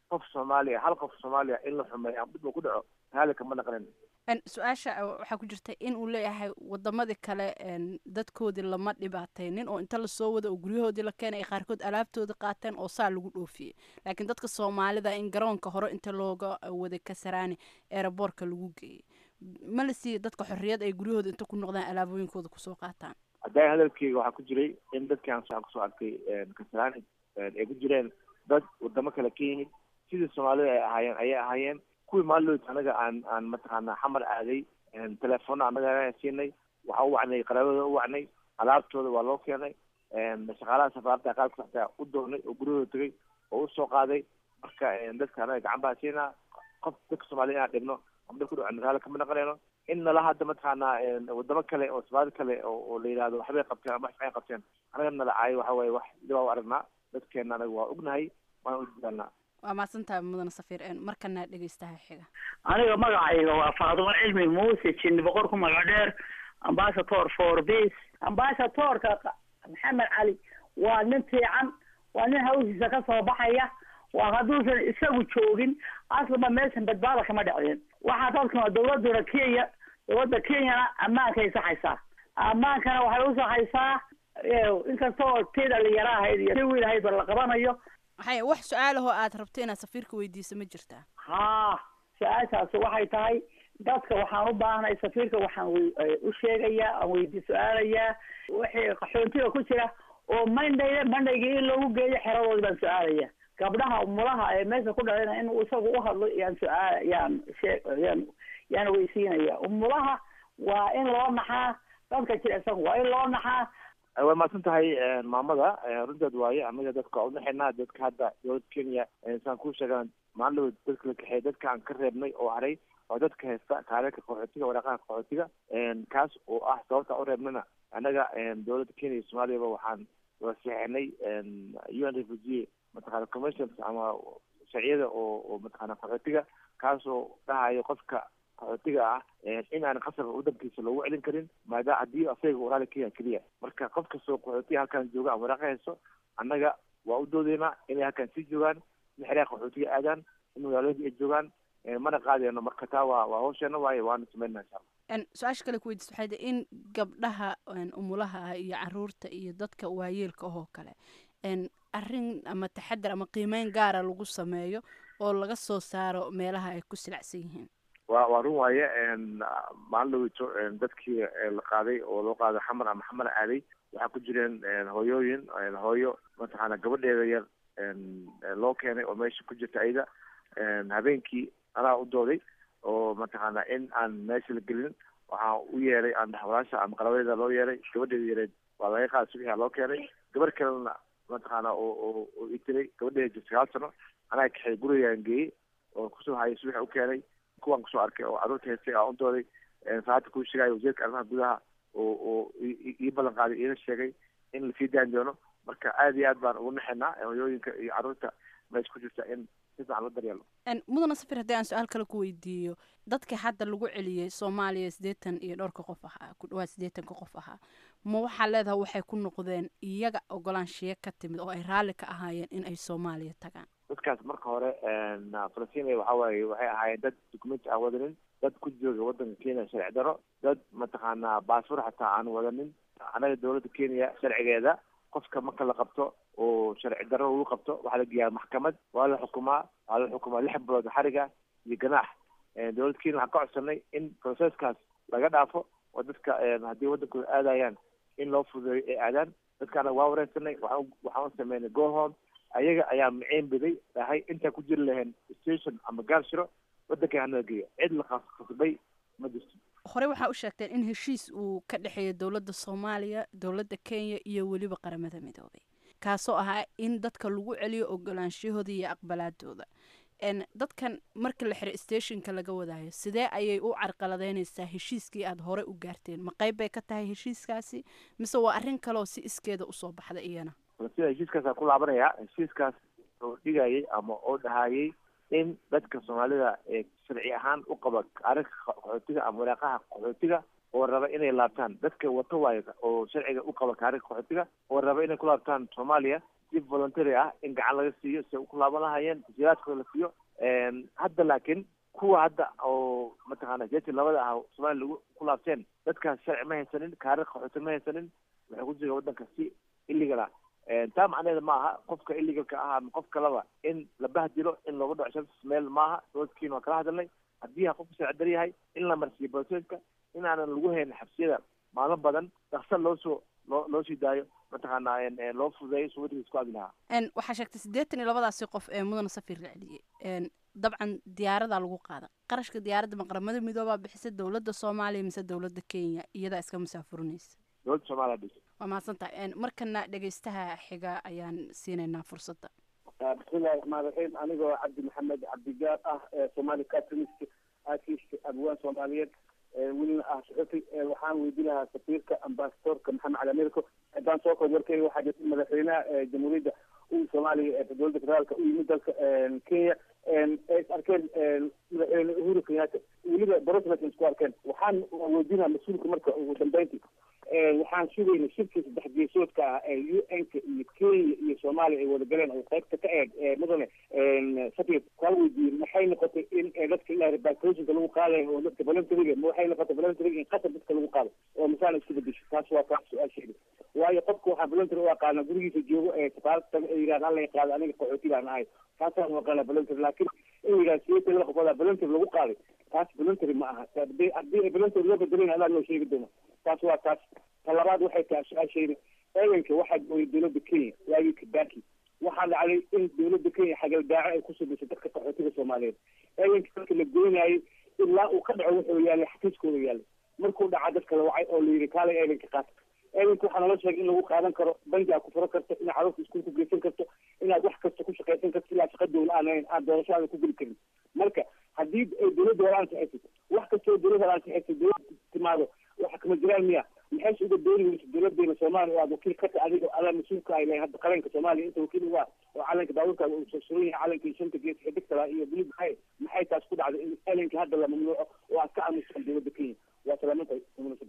qof soomaaliya hal qof soomaaliya in la xumeeyo ama dhib uu ku dhaco raali kama naqanin su-aasha waxaa ku jirta in uu leeyahay wadamadii kale dadkoodii lama dhibaataynin oo inta lasoo wada oo guryahoodii la keenay ay qaarkood alaabtoodii qaateen oo saa lagu dhoofiyey laakiin dadka soomaalida in garoonka hore inta looga wada kasaraani eeraboorka lagu geeyey ma la siiya dadka xorriyad ay guryahooda inta ku noqdaan alaabooyinkooda kusoo qaataan haddaa hadalkeyga waxaa ku jiray in dadkii aan kusoo arkay kasaraani ay ku jireen dad wadamo kale ka yimid sidii soomaalida ay ahaayeen ayay ahaayeen kuwii maallood anaga aan aan mataqaana xamar aaday telefoona anaga siinay waxaa u wacnay qaraabada u wacnay alaabtooda waa loo keenay shaqaalaha safaarada qaarkood xataa u doonay oo guryahooda tegay oo usoo qaaday marka dadka anaga gacan baan siinaa qof dadka soomaalida inaan dhibno ama dhib ku dhaco raali kama naqanayno in nala hadda mataqaana wadamo kale oo soomaali kale oo la yidhahdo waxbay qabteen ama waxbay qabteen anaga nala caayo waxa waaye wax dibaa u aragnaa dadkeena anaga waa ognahay waana u dadaalnaa waa mahadsantahay mudane safiir markana dhegeystaha xiga aniga magacayga waa faadumo cilmi muuse jinni boqor ku magac dheer ambasator for peace ambasatorka maxamed cali waa nin fiican waa nin hawshiisa ka soo baxaya waa hadduusan isagu joogin aslaba meeshan badbaada kama dhacdeen waxaa dadkan dawladuna kenya dawladda kenyana ammaankay saxaysaa ammaankana waxay u saxaysaa inkastoo tii dhalinyaro ahayd iyo tii wiil ahaydba la qabanayo maxay wax su-aalahoo aad rabto inaad safiirka weydiiso ma jirtaa haa su-aashaasi waxay tahay dadka waxaan u baahnay safiirka waxaan u sheegayaa aan weydi su-aalayaa wixii qaxoontiga ku jira oo mandhay mandhaygii in lagu geeyo xeradoodi baan su-aalaya gabdhaha mulaha ee meesha ku dhalina in isagu u hadlo yaan su-aal yaan shee yaan yaan weysiinaya mulaha waa in loo naxaa dadka jira isagu waa in loo naxaa way mahadsan tahay maamada runteed waaye anaga dadka unaxinaa dadka hadda dowladda kenya saan ku sheegaan maalin dadka la kaxeey dadka aan ka reebnay oo haray oo dadka haysta kaareerka qaxootiga waraaqaha qaxootiga kaas oo ah sababta u reebnana anaga dowladda kenya iyo soomaaliyaba waxaan wasiixinay u n refugee mataqana commissions ama sharciyada oo oo mataqana qaxootiga kaasoo dhahayo qofka qaxootiga ah in aan qasabka wadankiisa loogu celin karin maada haddii asaga uu raali kenya keliya marka qof kastoo qaxootiga halkan jooga ama waraaqa hayso annaga waa u doodeynaa inay halkan sii joogaan in xeryaha qaxootiga aadaan in magaalooyinka ay joogaan mana qaadeyno marka taa waa waa hawsheena waaye waana sameynaa insha allah su-aasha kale kuweydiis waxay tahay in gabdhaha umulaha ah iyo caruurta iyo dadka waayeelka ahoo kale arrin ama taxadar ama qiimeyn gaara lagu sameeyo oo laga soo saaro meelaha ay ku silacsan yihiin wa waa run waaye maalin dhaweyto dadkii la qaaday oo loo qaaday xamar ama xamar aaday waxaa ku jireen hooyooyin hooyo mataqaana gabadheeda yar loo keenay oo meesha ku jirta ayada habeenkii anaa u dooday oo mataqaana in aan meesha la gelin waxaa u yeeray aan walaasha ama qarabadeeda loo yeeray gabadheeda yareed waa laga qaada subaxia loo keenay gabar kalena mataqaana oo oo oo itiray gabadheeda jirta sagaal sano anaa kaxeey gurigaan geeyey oo kusoo hayay subaxa u keenay kuwaan kusoo arkay oo carruurta haystay aan u dooday saacadda kuu sheegaayo wasiirka arrimaha gudaha oo oo ii ballan qaaday iina sheegay in lasii daan doono marka aad iyo aad baan ugu naxinaa hooyooyinka iyo carruurta meesha ku jirta in si fiican loo daryeelo mudana safir haddii aan su-aal kale ku weydiiyo dadka hadda lagu celiyey soomaaliya siddeetan iyo dhowrka qof ahaa ku dhawaad siddeetanka qof ahaa ma waxaa leedahay waxay ku noqdeen iyaga ogolaanshiyo ka timid oo ay raalli ka ahaayeen in ay soomaaliya tagaan dadkaas marka hore falastiin waxa waaye waxay ahaayeen dad documenti aan wadanin dad ku jooga wadanka kenya sharci daro dad mataqaanaa baasfur xataa aan wadanin anaga dowladda kenya sharcigeeda qofka marka la qabto oo sharci darro lagu qabto waxaa la geeyaa maxkamad waa la xukumaa waa la xukumaa lix bilood xariga iyo ganaax dowladda kenya waxaan ka codsanay in processkaas laga dhaafo oo dadka haddii wadankooda aadayaan in loo fududeeyo ay aadaan dadkaana waa wareysanay waxaan waxaan u sameynay gohom ayaga ayaa maceyn biday dhahay intaan ku jiri lahayn station ama gaarshiro wadanka hanala geeyo cid la khasbay ma jirto horey waxaa u sheegteen in heshiis uu ka dhexeeya dowladda soomaaliya dowladda kenya iyo weliba qaramada midoobay kaasoo ahaa in dadka lagu celiyo ogolaanshahooda iyo aqbalaadooda dadkan marka la xiro stationka laga wadaayo sidee ayay u carqaladeynaysaa heshiiskii aada hore u gaarteen ma qayb bay ka tahay heshiiskaasi mise waa arrin kaleoo si iskeeda usoo baxda iyana sida heshiiskaasaan ku laabanayaa heshiiskaas oo dhigayay ama oo dhahayay in dadka soomaalida ee sharci ahaan u qaba arrinka qaxootiga ama waraaqaha qaxootiga oo raba inay laabtaan dadka wato waayo oo sharciga u qaba kaarinka qaxootiga oo raba inay ku laabtaan soomaaliya si voluntary ah in gacan laga siiyo si ay ku laaban lahayeen tasiilaadkooda la siiyo hadda laakiin kuwa hadda oo mataqaana jeeti labada ah soomaaliya lagu ku laabteen dadkaas sharci ma haysanin kaarir qaxooti ma haysanin waxay ku jireen waddanka si illegal ah taa macnaheeda ma aha qofka illegalka ah ama qof kaleba in la bahdilo in looga dhaco sharcis meel maaha doodkiina waa kala hadalnay haddii ha qofku sharci dar yahay in la marsiiyo broseska in aanan lagu haynin xabsiyada maalmo badan dhaksa loo soo loo loo sii daayo mataqaana loo fududeeyo soo waddanka isku aadi lahaa waxaa sheegtay siddeetan iyo labadaasi qof ee mudana safir la celiyey dabcan diyaaradaa lagu qaada qarashka diyaaradda maqramada midoobaa bixisa dowladda soomaaliya mise dowladda kenya iyadaa iska musaafurinaysa dowladda soomaaliya dhisa waa mahadsantahay markana dhegeystaha xiga ayaan siinaynaa fursadda bismillahi raxmaan raxiim anigoo cabdi maxamed cabdigaar ah somali catrist artist abwaan soomaaliyeed welina ah suxufi waxaan weydi lahaa safiirka ambasadorka maxamed cali amirko haddaan soo koob warkeyga waxaa jirta madaxweynaha jamhuuriyadda u soomaaliya dowladda federaalka u yimid dalka kenya ay is arkeen madaxweyne uhuru kenyatta weliba broslet isku arkeen waxaan weydiinaa mas-uulka marka ugu dambeyntii waxaan sugayna shirkii saddex geesoodka ah ee u n-ka iyo kenya iyo soomaaliya ay wada galeen oo qaybta ka eeg mudane safir kaa weydiiyey maxay noqotay in dadka ilaa repatriationka lagu qaadayo oo dadka voluntaryga ma waxay noqotay voluntaryga in qasab dadka lagu qaado oo masaana isku bedesho taas waa taas su-aasheeda waayo qofka waxaa voluntary u aqaana gurigiisa joogo ee safaarad taga ee yidhahda hala qaado aniga qaxooti baan ahay taasaan u aqaana voluntary laakiin in yidhahda sideetan laba qofood voluntary lagu qaaday taas voluntary ma aha hadii haddii voluntary loo bedelayna adaa loo sheegi doona taas waa taas ta labaad waxay tahay su-aashayda eedanka waxaa gooyay dowladda kenya waagii kibaki waxaa dhacday in dowladda kenya xagaldaaco ay kusoo disay dadka qaxootiga soomaaliyeed eedanka dadka la goynayay ilaa uu ka dhaco wuxuu yaalay xafiiskooda yaalay markuu dhaca dadka la wacay oo la yidhi kaalay eedanka qaata eedanka waxaa nala sheegay in lagu qaadan karo bangi aad ku furo karto inaad carruurta iskuul ku geysan karto inaad wax kasta ku shaqaysan karto ilaa shaqa dowla aan ahayn aad doorasho aadan ku geli karin marka haddii ay dowladda hore ansixisay wax kastoo dowladda hore ansixisay dowladda timaado waxa kama jiraan miya maxayse uga dooni weysa dowladeena soomaaliya oo aad wakiil ka tahay adiga adaa mas-uulka ay lahay hadda qaranka soomaaliya inta wakiil uga oo calanka baabuurkaada uu soo suran yahay calankii shanta gees xidigtala iyo bulug maxay maxay taas ku dhacday in elenka hadda la mamnuuco oo aad ka aamusaan dowladda kenya waa salaamantahay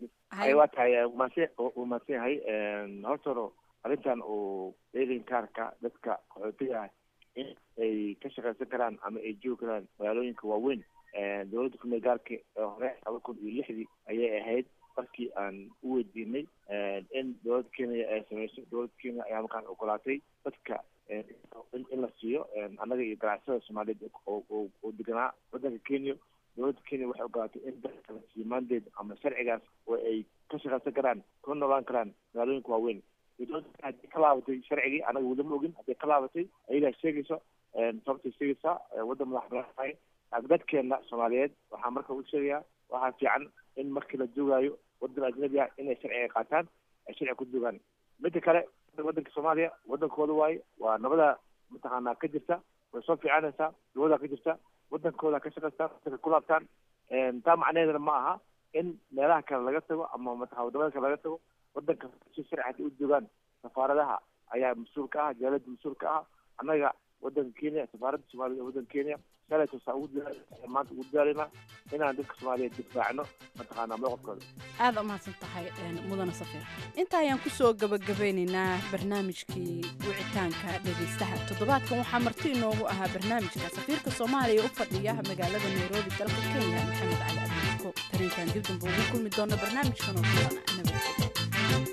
ay waa tahay umaadsan uu mahadsan yahay horta hore arrintan uu eedan kaarka dadka qaxootiga ah in ay ka shaqaysan karaan ama ay joogi karaan magaalooyinka waaweyn dowladda kumeel gaarka ee hore laba kun iyo lixdii ayay ahayd markii aan u weydiinay in dowladda kenya ay sameyso dowladda kenya ayaa markaan ogolaatay dadka in la siiyo annaga iyo ganacsada soomaaliyeed oo deganaa waddanka kenya dowladda kenya waxay ogolaatay in dadka la siiyo mandeed ama sharcigaas oo ay ka shaqaysan karaan kuna noolaan karaan magaalooyinka waaweyn dowladda haddii ka laabatay sharcigii annaga weli ma ogin haddii ka laabatay ayadaa sheegayso sababtay sheegaysaa waddan madax banaan dadkeena soomaaliyeed waxaa marka u sheegayaa waxaa fiican in markii la joogaayo waddan ajnabi ah inay sharciga qaataan ay sharciga ku joogaan midda kale waddanka soomaaliya waddankooda waaye waa nabada mataqaanaa ka jirta way soo fiicanaysaa dawada ka jirta waddankooda ka shaqaystaan waddanka ku laabtaan taa macnaheedana ma aha in meelaha kale laga tago ama mataqa wadamada kale laga tago waddanka si sharci haddii u joogaan safaaradaha ayaa mas-uul ka ah jaalada mas-uul ka ah annaga waddanka kenya safaaradda soomaliya waddanka kenya shalaytosaa ugu diyaar maanta ugu diyaarina inaan dadka soomaaliyeed difaacno mataqaanaa mowqifkooda aada umahadsan tahay mudana safir inta ayaan kusoo gabagabeynaynaa barnaamijkii wicitaanka dhegaystaha toddobaadkan waxaa marti inoogu ahaa barnaamijka safiirka soomaaliya u fadhiya magaalada nairobi dalka kenya maxamed cali abdiiko tarinkan dib damba ugu kulmi doona barnaamijkan oo kulan nabadgelyo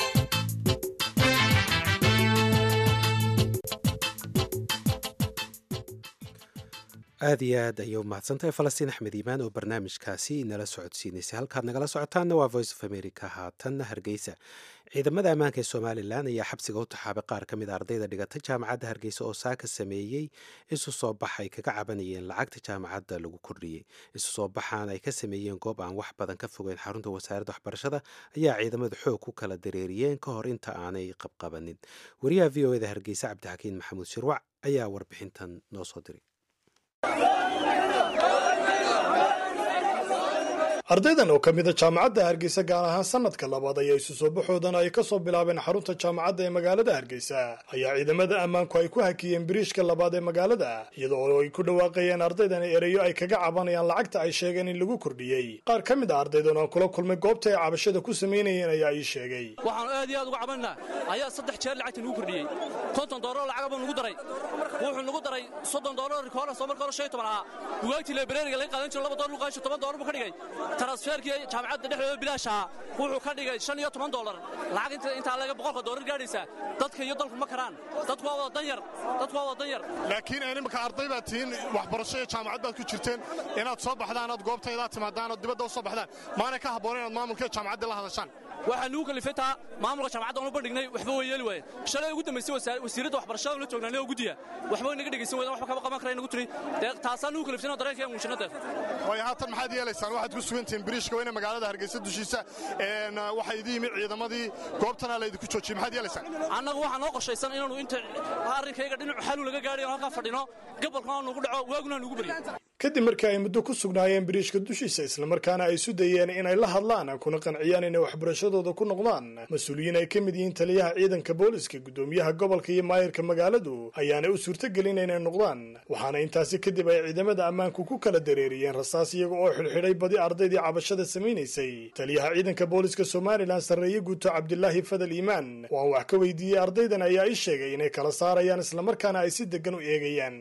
aad iyo aad ayay u mahadsantahay falastiin axmed iimaan oo barnaamijkaasi nala socodsiinaysay halkaad nagala socotaanna waa voice of america haatanna hargeysa ciidamada ammaanka ee somalilan ayaa xabsiga u taxaabay qaar ka mid a ardayda dhigata jaamacadda hargeysa oo saaka sameeyey isu soo bax ay kaga cabanayeen lacagta jaamacadda lagu kordhiyey isu soo baxaan ay ka sameeyeen goob aan wax badan ka fogeyn xarunta wasaaradda waxbarashada ayaa ciidamadu xoog ku kala dareeriyeen ka hor inta aanay qabqabanin wariyaha v o eda hargeysa cabdixakiin maxamuud shirwac ayaa warbixintan noo soo diray ardaydan oo ka mida jaamacadda hargeysa gaar ahaan sanadka labaad ayaa isu soo baxoodan ay ka soo bilaabeen xarunta jaamacadda ee magaalada hargeysa ayaa ciidamada ammaanku ay ku hakiyeen biriishka labaad ee magaalada iyada oo ay ku dhawaaqayeen ardaydan ereyo ay kaga cabanayaan lacagta ay sheegeen in lagu kordhiyey qaar ka mid a ardaydan oo aan kula kulmay goobta ay cabashada ku samaynayeen ayaa ii sheegay waxaanu aad iyo aad uga cabanaa ayaa saddex jeer lacagta nagu kordhiyey konton doolar lacagabuu nagu daray wuxuu nagu daray soddon doolar rikoora soo marka hore shan iyo toban ahaa bugaagtii lebreriga laga qaadan jiro laba doolar luqaansho toban doolar buu ka dhigay transferkii jaamacadda dhexdooda bilaash ahaa wuxuu ka dhigay shan iyo toban doolar lacag inta intaa laga boqolka doolar gaadhaysa dadka iyo dalku ma karaan dadku waa wada danyar dadku waa wada danyar laakiin imika arday baad tihiin waxbarasho iyo jaamacad baad ku jirteen inaad soo baxdaan ood goobtaydaa timaadaan ood dibadda u soo baxdaan maana ka habboon inaad maamulka iyo jaamacadda la hadashaan waxaa nugu kalifay taa maamulka jaamacadda aanu bandhignay waxba way yeeli waaye shalay ugu dambaysay wasiiradda waxbarashada la joognaa noo guddiya waxba way naga dhegaysan waydan waxba kama qaban karaya nagu tiri dee taasaa nugu kalifsan oo dareenka aan muujinno deef waayo haatan maxaad yeelaysaan waxaad ku sugan tihiin biriishka weyne magaalada hargeysa dushiisa waxaa idin yimid ciidamadii goobtana laydinku joojiyey maxaad yeelaysaan annagu waxaa noo qorshaysan inaanu inta arrinkayga dhinacu xalu laga gaadhay oo halkaa fadhino gobolkana nugu dhaco waaguna nugu baryo kadib markii ay muddo ku sugnaayeen biriishka dushiisa islamarkaana ay isu dayeen inay la hadlaan kuna qanciyaan inay waxbarashadooda ku noqdaan mas-uuliyiin ay ka mid yihiin taliyaha ciidanka booliska guddoomiyaha gobolka iyo maayirka magaaladu ayaana u suurtagelin inay noqdaan waxaana intaasi kadib ay ciidamada ammaanku ku kala dareeriyeen rasaas iyaga oo xidhxidhay badi ardaydii cabashada samaynaysay taliyaha ciidanka booliska somalilan sarreeye guuto cabdilaahi fadal iimaan oo aan wax ka weydiiyey ardaydan ayaa ii sheegay inay kala saarayaan islamarkaana ay si degan u eegayaan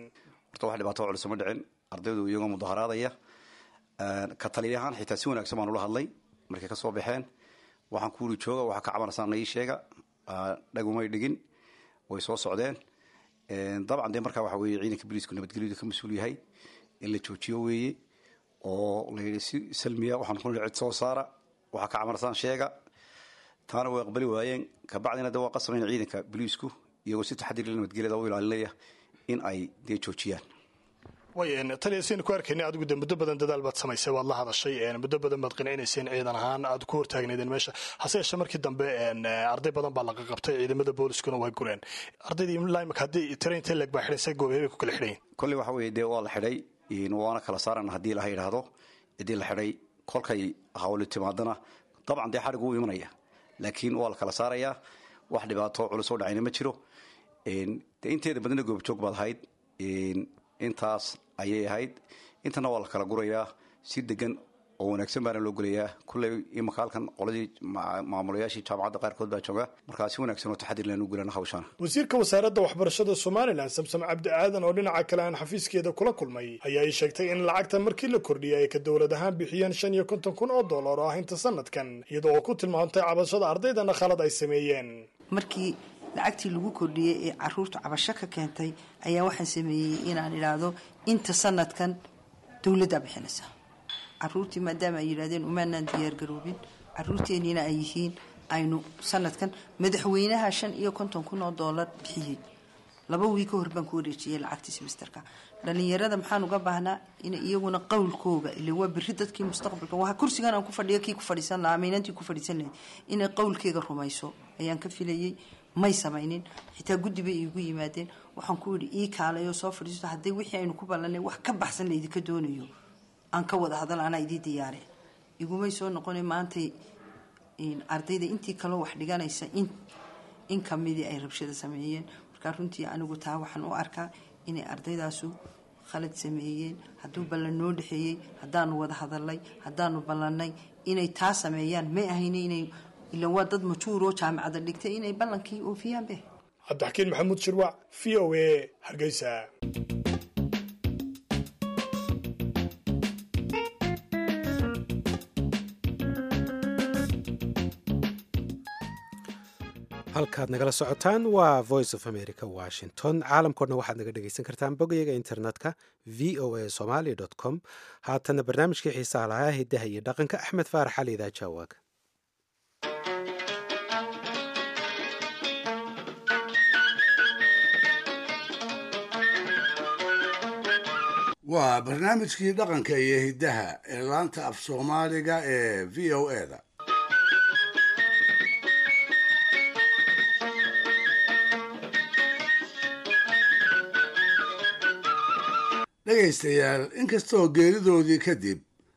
ardaydu iyagoo mudaharaadaya ka taliyahaan xitaa si wanaagsan baan ula hadlay markay ka soo baxeen waxaan ku uri jooga waxaa ka cabanaysaa ii sheega dhagumay dhigin way soo socdeen dabcan dee markaa waxa weye ciidanka booliisku nabadgelyadu ka mas-uul yahay in la joojiyo weeye oo la yidhi si salmiya waxaan ku nihi cid soo saara waxaa ka cabanaysaan sheega taana way aqbali waayeen kabacdina de waa qasabayn ciidanka booliisku iyagoo si taxadir nabadgelyada u ilaalinaya in ay dee joojiyaan way taliya saynu ku arkaynay adigu de muddo badan dadaal baad samaysay waad la hadashay muddo badan baad qinacinayseen ciidan ahaan aad ku hortaagnaydeen meesha hase yeeshee markii dambe arday badan baa laga qabtay ciidamada booliskuna way gureen ardaydii imika haddii tiraintee leeg baa xidhaysay goobeebay ku kala xidhayin kolley waxa weeye dee waa la xidhay waana kala saaran haddii laha yidhaahdo ciddii la xidhay kolkay hawli timaadana dabcan dee xadhig wuu imanaya laakiin waa la kala saarayaa wax dhibaato culus oo dhacayna ma jiro de inteeda badana goobjoog baad ahayd intaas ayay ahayd intana waa la kala gurayaa si degan oo wanaagsan baana loo gelayaa kulley imaka halkan qoladii maamulayaashii jaamacadda qaarkood baa jooga markaa si wanaagsan oo taxadir laan u gelana hawshaana wasiirka wasaaradda waxbarashada somalilan samsam cabdi aadan oo dhinaca kale aan xafiiskeeda kula kulmay ayaa ii sheegtay in lacagta markii la kordhiyay ay ka dowlad ahaan bixiyeen shan iyo konton kun oo dollar oo ah inta sanadkan iyada oo ku tilmaamtay cabashada ardaydana khalad ay sameeyeen markii lacagtii lagu kordhiyey ee caruurtu cabasho ka keentay ayaa waxaan sameeyey inaan idhaahdo inta sanadkan dowladdaa bixinaysa caruurtii maadaama ay yidhahdeen umaanaan diyaargaroobin caruurteeniina ay yihiin aynu sanadkan madaxweynaha shan iyo konton kun oo doolar bixiyey laba wii ka hor baan ku wareejiyey lacagtii simisterka dhalinyarada maxaan uga baahnaa in iyaguna qowlkooga ile waa beri dadkii mustaqbalka waa kursigan aan ku fadhiyo kii ku fadhiisan lahaa amiinantii ku fadhiisan lahayd inay qowlkeega rumayso ayaan ka filayey may samaynin xitaa guddi bay iigu yimaadeen waxaan ku yidhi ii kaalayoo soo fadhiisto haddii wixii aynu ku ballanay wax ka baxsan laydinka doonayo aan ka wada hadal anaa idii diyaare igumay soo noqona maantay ardayda intii kaloo wax dhiganaysa in kamidii ay rabshada sameeyeen markaa runtii anigu taa waxaan u arkaa inay ardaydaasu khalad sameeyeen hadduu ballan noo dhexeeyey haddaanu wada hadalnay haddaanu ballannay inay taa sameeyaan may ahayna inay ila waa dad majuur oo jaamacada dhigtay inay ballankii oofiyaanbe cabdixakiin maxamuud shirwac v o a hargeysa halkaad nagala socotaan waa voice of america washington caalamkoodna waxaad naga dhegaysan kartaan bogyaga internetka v o a somaly com haatana barnaamijkii xiisaha lahaa hidaha iyo dhaqanka axmed faarax cali idaajawaag waa barnaamijkii dhaqanka iyo hiddaha ee laanta af soomaaliga ee v o e da dhegaystayaal inkastoo geeridoodii kadib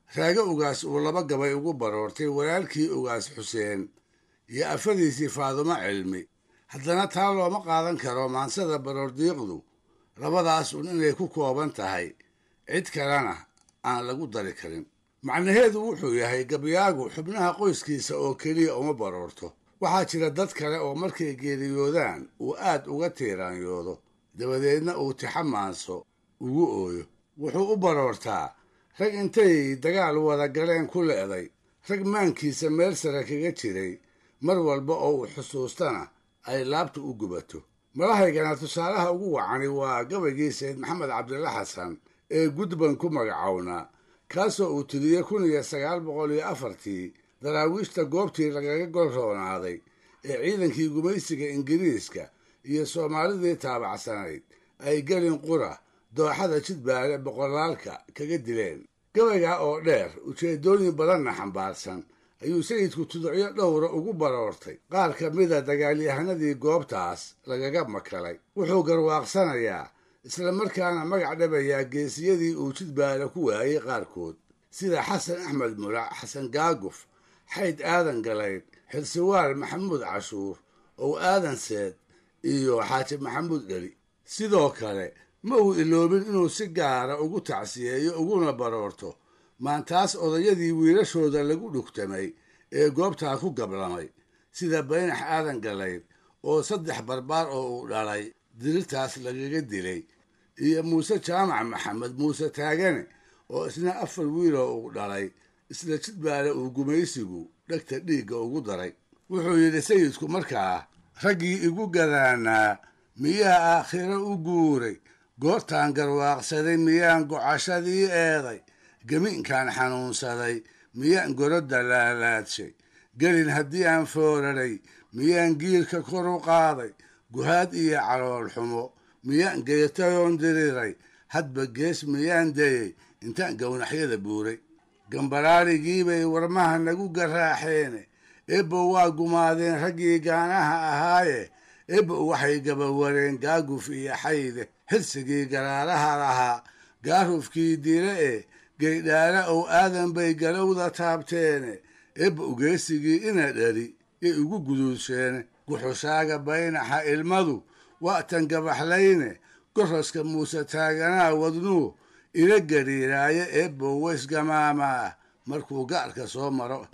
raago ugaas uu laba gabay ugu baroortay walaalkii ugaas xuseen iyo afadiisii faadumo cilmi haddana taa looma qaadan karo maansada baroordiiqdu labadaas un inay ku kooban tahay cid kalena aan lagu dari karin macnaheedu wuxuu yahay gabyaagu xubnaha qoyskiisa oo keliya uma baroorto waxaa jira dad kale oo markay geeriyoodaan uu aad uga tiiraanyoodo dabadeedna uu tixamaanso ugu ooyo wuxuu u baroortaa rag intay dagaal wada galeen ku le'day rag maankiisa meel sare kaga jiray mar walba oo uu xusuustana ay laabta u gubato malahaygana tusaalaha ugu wacani waa gabaygii sayd maxamed cabdilla xasan ee gudban ku magacownaa kaasoo uu tiriyey kun iyo sagaal boqol iyo afartii daraawiishta goobtii lagaga gol roonaaday ee ciidankii gumaysiga ingiriiska iyo soomaalidii taabacsanayd ay gelin qura dooxada jidbaale boqolaalka kaga dileen gabaygaa oo dheer ujeeddooyin badanna xambaarsan ayuu sayidku tuducyo dhowra ugu baroortay qaar ka mida dagaalyahanadii goobtaas lagaga makalay wuxuu garwaaqsanayaa isla markaana magac dhabayaa geesiyadii uu jidbaale ku waayey qaarkood sida xasan axmed mulac xasan gaaguf xayd aadan galayd xirsiwaal maxamuud cashuur ow aadan seed iyo xaaji maxamuud dheli sidoo kale ma uu iloobin inuu si gaara ugu tacsiyeeyo uguna baroorto maantaas odayadii wiilashooda lagu dhugtamay ee goobtaa ku gablamay sida baynax aadan galayd oo saddex barbaar oo uu dhalay dirirtaas lagaga dilay iyo muuse jaamac maxamed muuse taagane oo isna afar wiiloo uu dhalay isla jidbaale uu gumaysigu dhegta dhiigga ugu daray wuxuu yidhi sayidku markaa raggii igu gadaanaa miyaa aakhiro u guuray goortaan garwaaqsaday miyaan gocashadii eeday gemiinkaan xanuunsaday miyaan gorodda laalaadshay gelin haddii aan fooraray miyaan giirka kor u qaaday guhaad iyo calool xumo miyaan geetayoon diriray hadba gees miyaan dayey intaan gownaxyada buuray gambaraarigiibay warmaha nagu garaaxeene ebbo waa gumaadeen raggii gaanaha ahaaye ebbo waxay gabawareen gaaguf iyo xayde xirsigii garaaraha lahaa gaarufkii dile e geydhaale ow aadan bay galowda taabteene ebbo ugeesigii ina dhali yay ugu guduudsheene guxushaaga baynaxa ilmadu wa'tan gabaxlayne goroska muuse taaganaa wadnuu ila gariiraaye ebbo weysgamaamaa markuu gaarka soo maro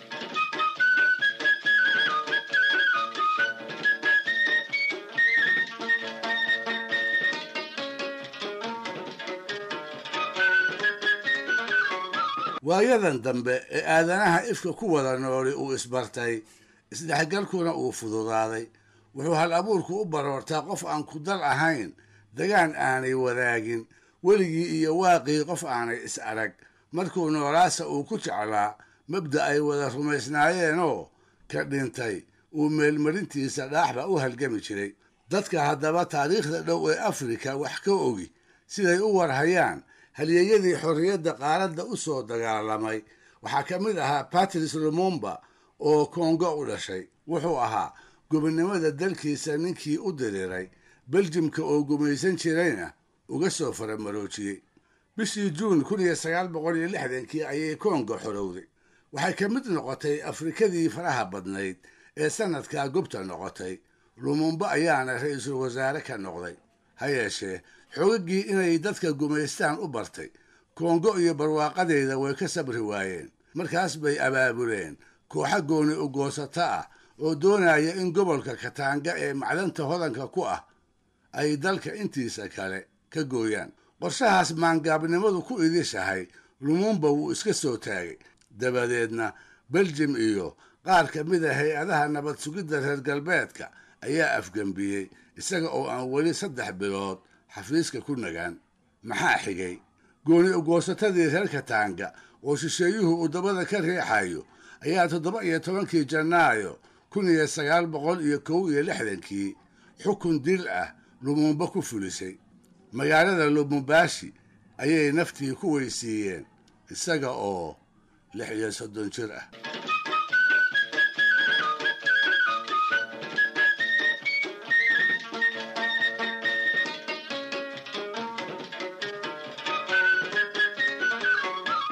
waayadan dambe ee aadanaha ifka ku wada nooli uu isbartay isdhexgalkuna uu fududaaday wuxuu hal abuurku u baroortaa qof aan ku dal ahayn dagaan aanay wadaagin weligii iyo waaqii qof aanay is arag markuu noolaasa uu ku jeclaa mabda ay wada rumaysnaayeenoo ka dhintay uu meelmarintiisa dhaaxba u halgami jiray dadka haddaba taariikhda dhow ee afrika wax ka ogi siday u warhayaan halyeeyadii xorriyadda qaaradda u soo dagaalamay waxaa ka mid ahaa patrice lumumba oo kongo u dhashay wuxuu ahaa gobonnimada dalkiisa ninkii u diriray beljimka oo gumaysan jirayna uga soo faramaroojiyey bishii juun kun iyo sagaal boqol iyo lixdankii ayay kongo xorowday waxay ka mid noqotay afrikadii faraha badnayd ee sannadkaa gobta noqotay lumumba ayaana ra-iisul wasaare ka noqday ha yeeshee xoogagii inay dadka gumaystaan u bartay kongo iyo barwaaqadeeda way ka sabri waayeen markaas bay abaabuleen kooxa gooni u goosato ah oo doonaya in gobolka kataanga ee macdanta hodanka ku ah ay dalka intiisa kale ka gooyaan qorshahaas maangaabnimadu ku idishahay lumumba wuu iska soo taagay dabadeedna beljim iyo qaar ka mid a hay-adaha nabad sugidda reer galbeedka ayaa afgembiyey isaga oo aan weli saddex bilood xafiiska ku nagaan maxaa xigay gooni ugoosatadii reer kataanga oo shisheeyuhu uu dabada ka riixayo ayaa toddoba iyo tobankii janaayo kun iyo sagaal boqol iyo kow iyo lixdankii xukun dil ah lumumba ku fulisay magaalada lumumbashi ayay naftii ku weysiiyeen isaga oo lix iyo soddon jir ah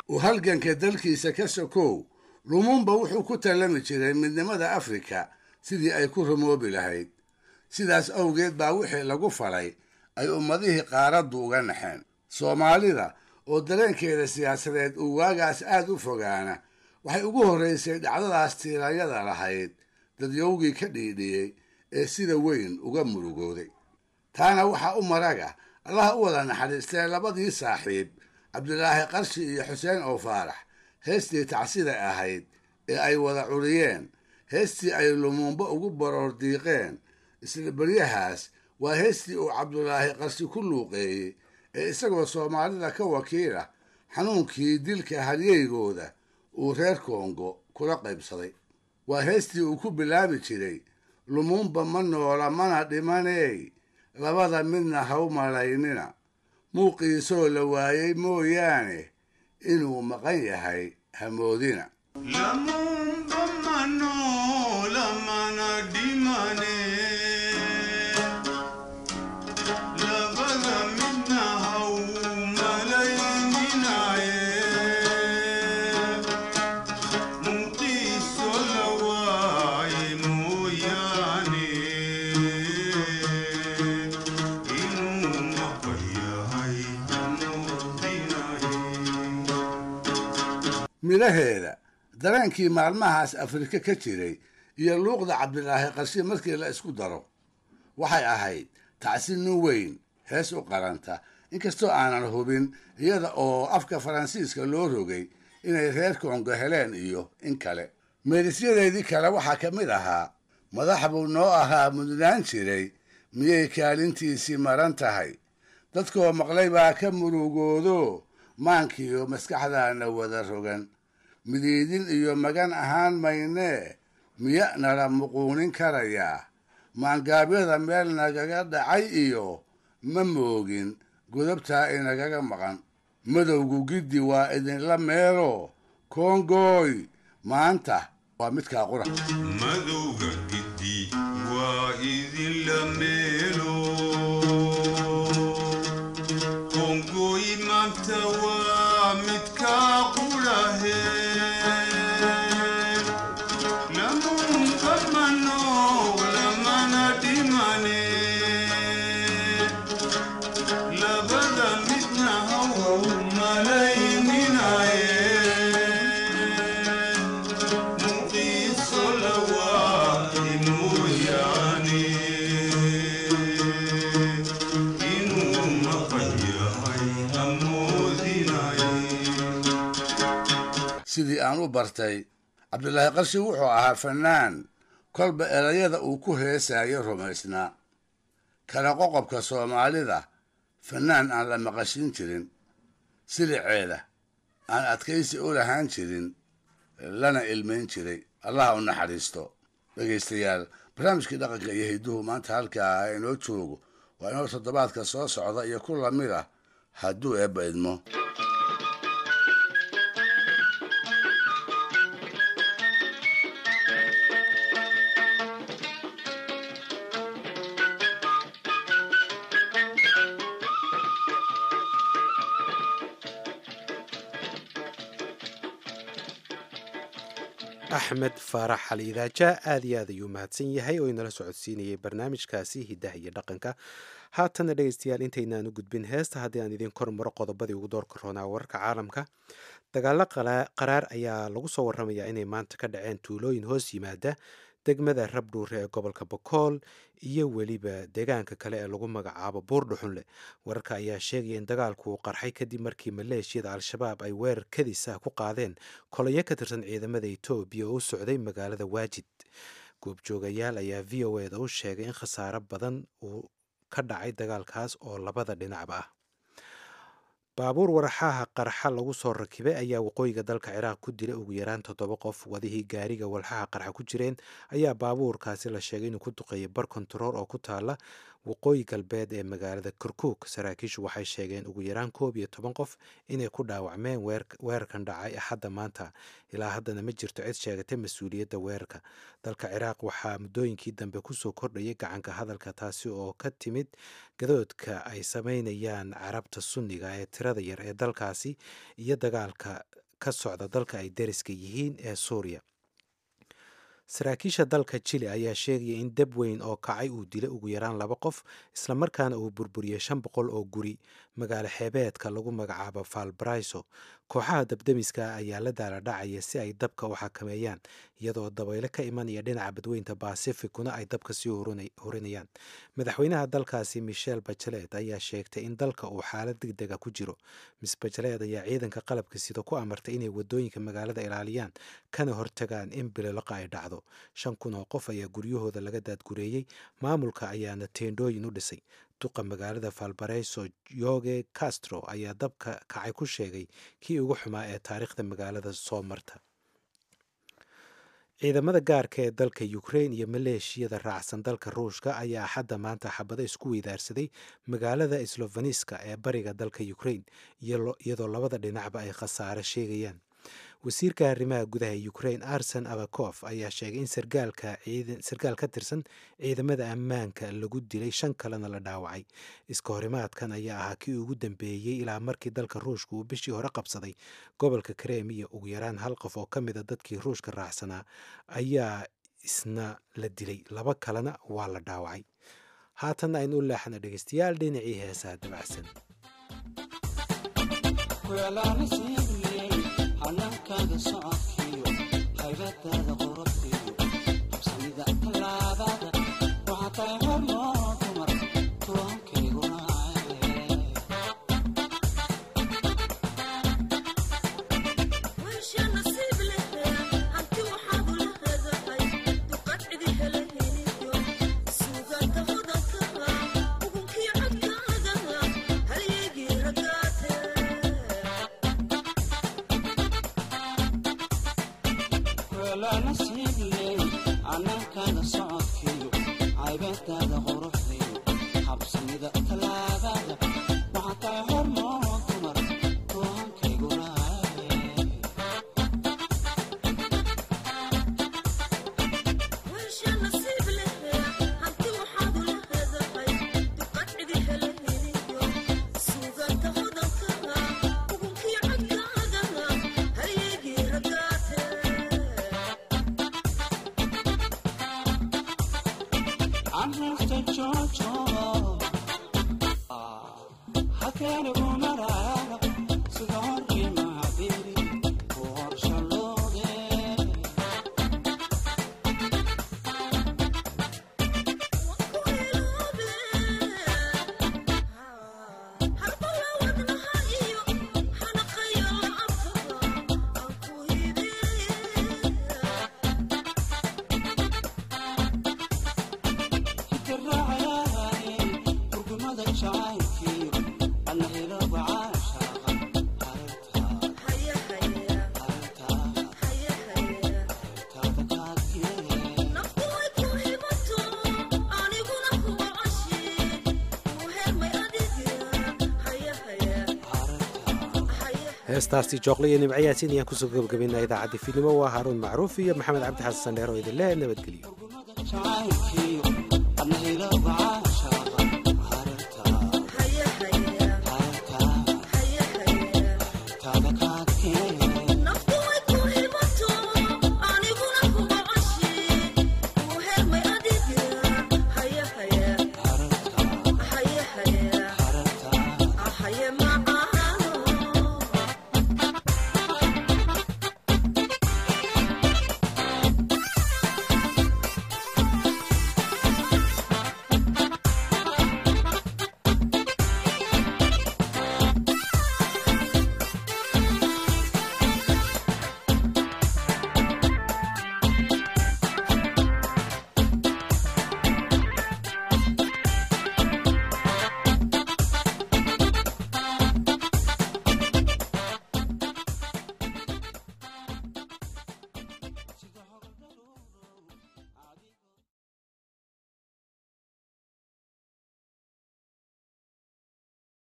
uu halganka dalkiisa ka sokow lumumba wuxuu ku tallami jiray midnimada afrika sidii ay ku rumoobi lahayd sidaas awgeed baa wixii lagu falay ay ummadihii qaaraddu uga naxeen soomaalida oo dareenkeeda siyaasadeed uu waagaas aad u fogaana waxay ugu horraysay dhacdadaas tiiranyada lahayd dadyowgii ka dhiidhiyey ee sida weyn uga murugooday taana waxaa u maraga allaha u wada naxariistee labadii saaxiib cabdilaahi qarshi iyo xuseen oo faarax heestii tacsida ahayd ee ay wada curiyeen heestii ay lumuumbo ugu baroor diiqeen isla beryahaas waa heestii uu cabdulaahi qarshi ku luuqeeyey ee isagoo soomaalida ka wakiila xanuunkii dilka halyeygooda uu reer kongo kula qaybsaday waa heestii uu ku bilaabi jiray lumuumba ma noola mana dhimaney labada midna ha u malaynina muuqiisoo la waayey mooyaane inuu maqan yahay hamoodina midhaheeda dareenkii maalmahaas afrika ka jiray iyo luuqda cabdilaahi qarshi markii la isku daro waxay ahayd tacsi nin weyn hees u qaranta inkastoo aanan hubin iyada oo afka faransiiska loo rogay inay reer kongo heleen iyo in kale meerisyadeedii kale waxaa ka mid ahaa madax buu noo ahaa mudnaan jiray miyay kaalintiisii maran tahay dadkoo maqlay baa ka murugoodo maankiiyo maskaxdaana wada rogan midiidin iyo magan ahaan maynee miya nala muquunin karayaa maangaabyada meel nagaga dhacay iyo ma moogin godobtaa inagaga maqan madowgu giddi waa idinla meelo koongooy maanta waa midkaa qura madowga giddi waa idinla meelo koongooy maanta waa midkaa qurahe lamunka manoog lamana dhimane labada midna haw malayminaye muqiiso lawaahi mooyaane inuu maqan yahay hamoodinaye sidii aan u bartay cabdilaahi qarshi wuxuu ahaa fannaan kolba erayada uu ku heesayo rumaysnaa kala qoqobka soomaalida fannaan aan la maqashin jirin siliceeda aan adkaysi u lahaan jirin lana ilmayn jiray allaha u naxariisto dhegaystayaal barnaamijkii dhaqanka iyo hidduhu maanta halkaa ah inoo joogo waa inoo toddobaadka soo socda iyo ku lamid ah hadduu eebba idmo axmed faarax xali idaaja aad iyo aad ayuu mahadsan yahay oo inala socodsiinayay barnaamijkaasi hiddaha iyo dhaqanka haatana dhegaystayaal intaynaan u gudbin heesta haddii aan idiin kor maro qodobadii ugu doorka roonaa wararka caalamka dagaalo qaraar ayaa lagu soo waramayaa inay maanta ka dhaceen tuulooyin hoos yimaada degmada rabdhuure ee gobolka bokool iyo weliba deegaanka kale ee lagu magacaabo buurdhuxunle wararka ayaa sheegaya in dagaalku uu qarxay kadib markii maleeshiyada al-shabaab ay weerar kadis ah ku qaadeen kolayo ka tirsan ciidamada etoobiya oo u socday magaalada waajid goobjoogayaal ayaa v o eda u sheegay in khasaaro badan uu ka dhacay dagaalkaas oo labada dhinacba ah baabuur waraxaha qarxa lagu soo rakibay ayaa waqooyiga dalka ciraaq ku dilay ugu yaraan toddoba qof wadihii gaariga walxaha qarxa ku jireen ayaa baabuurkaasi la sheegay inuu ku duqeeyay bar kontarool oo ku taala waqooyi galbeed ee magaalada kirkuk saraakiishu waxay sheegeen ugu yaraan koob iyo toban qof inay ku dhaawacmeen weerarkan dhacay axadda maanta ilaa haddana ma jirto cid sheegatay mas-uuliyadda weerarka dalka ciraaq waxaa muddooyinkii dambe kusoo kordhayay gacanka hadalka taasi oo ka timid gadoodka ay sameynayaan carabta sunniga ee tirada yar ee dalkaasi iyo dagaalka ka socda dalka ay deriska yihiin ee suuriya saraakiisha dalka jili ayaa sheegaya in dab weyn oo kacay uu dilay ugu yaraan laba qof islamarkaana uu burburiyey shan boqol oo guri magaalo xeebeedka lagu magacaabo valbraiso kooxaha dabdemiska ayaa la daala dhacaya si ay dabka u xakameeyaan iyadoo dabaylo ka imanaya dhinaca badweynta basificuna ay dabka sii hurinayaan madaxweynaha dalkaasi michel bachelet ayaa sheegtay in dalka uu xaalad degdega ku jiro miss bachelet ayaa ciidanka qalabka sida ku amartay inay wadooyinka magaalada ilaaliyaan kana hortagaan in bililoqa ay dhacdo shan kun oo qof ayaa guryahooda laga daadgureeyey maamulka ayaana teendhooyin u dhisay duqa magaalada valbareso yoge castro ayaa dabka kacay ku sheegay kii ugu xumaa ee taariikhda magaalada soo marta ciidamada gaarka ee dalka ukrain iyo maleeshiyada raacsan dalka ruushka ayaa axadda maanta xabado isku weydaarsaday magaalada slofaniska ee bariga dalka ukrain iyadoo labada dhinacba ay khasaare sheegayaan wasiirka arrimaha gudaha ukrain arsen abakof ayaa sheegay in sarkaal ka tirsan ciidamada ammaanka lagu dilay shan kalena la dhaawacay iska horimaadkan ayaa ahaa kii ugu dambeeyey ilaa markii dalka ruushka uu bishii hore qabsaday gobolka kremiya ugu yaraan hal qof oo ka mida dadkii ruushka raacsanaa ayaa isna la dilay laba kalena waa la dhaawacay haatanna aynu u leexana dhegeystayaal dhinacii heesaha dabacsan hanaankaada socodkiyo haybadaada qorobkiyo habsamida tallaabada waxaa tahay hormoo dumar tuwaankayguna anaankaada socodkiyo caybadaada quruxdiyo habsamida tallaabada waxaa tahay hormoo dumar tuwaankayguna heestaasi jooqle iyo nimcayaasiin ayaan kusoo gabagabaynaa idaacadda fiidnimo waa haaruun macruuf iyo maxamed cabdi xasan sandheer oo idin leh nabadgelyo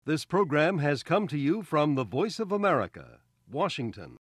This program has come to you from the Voice of America, Washington.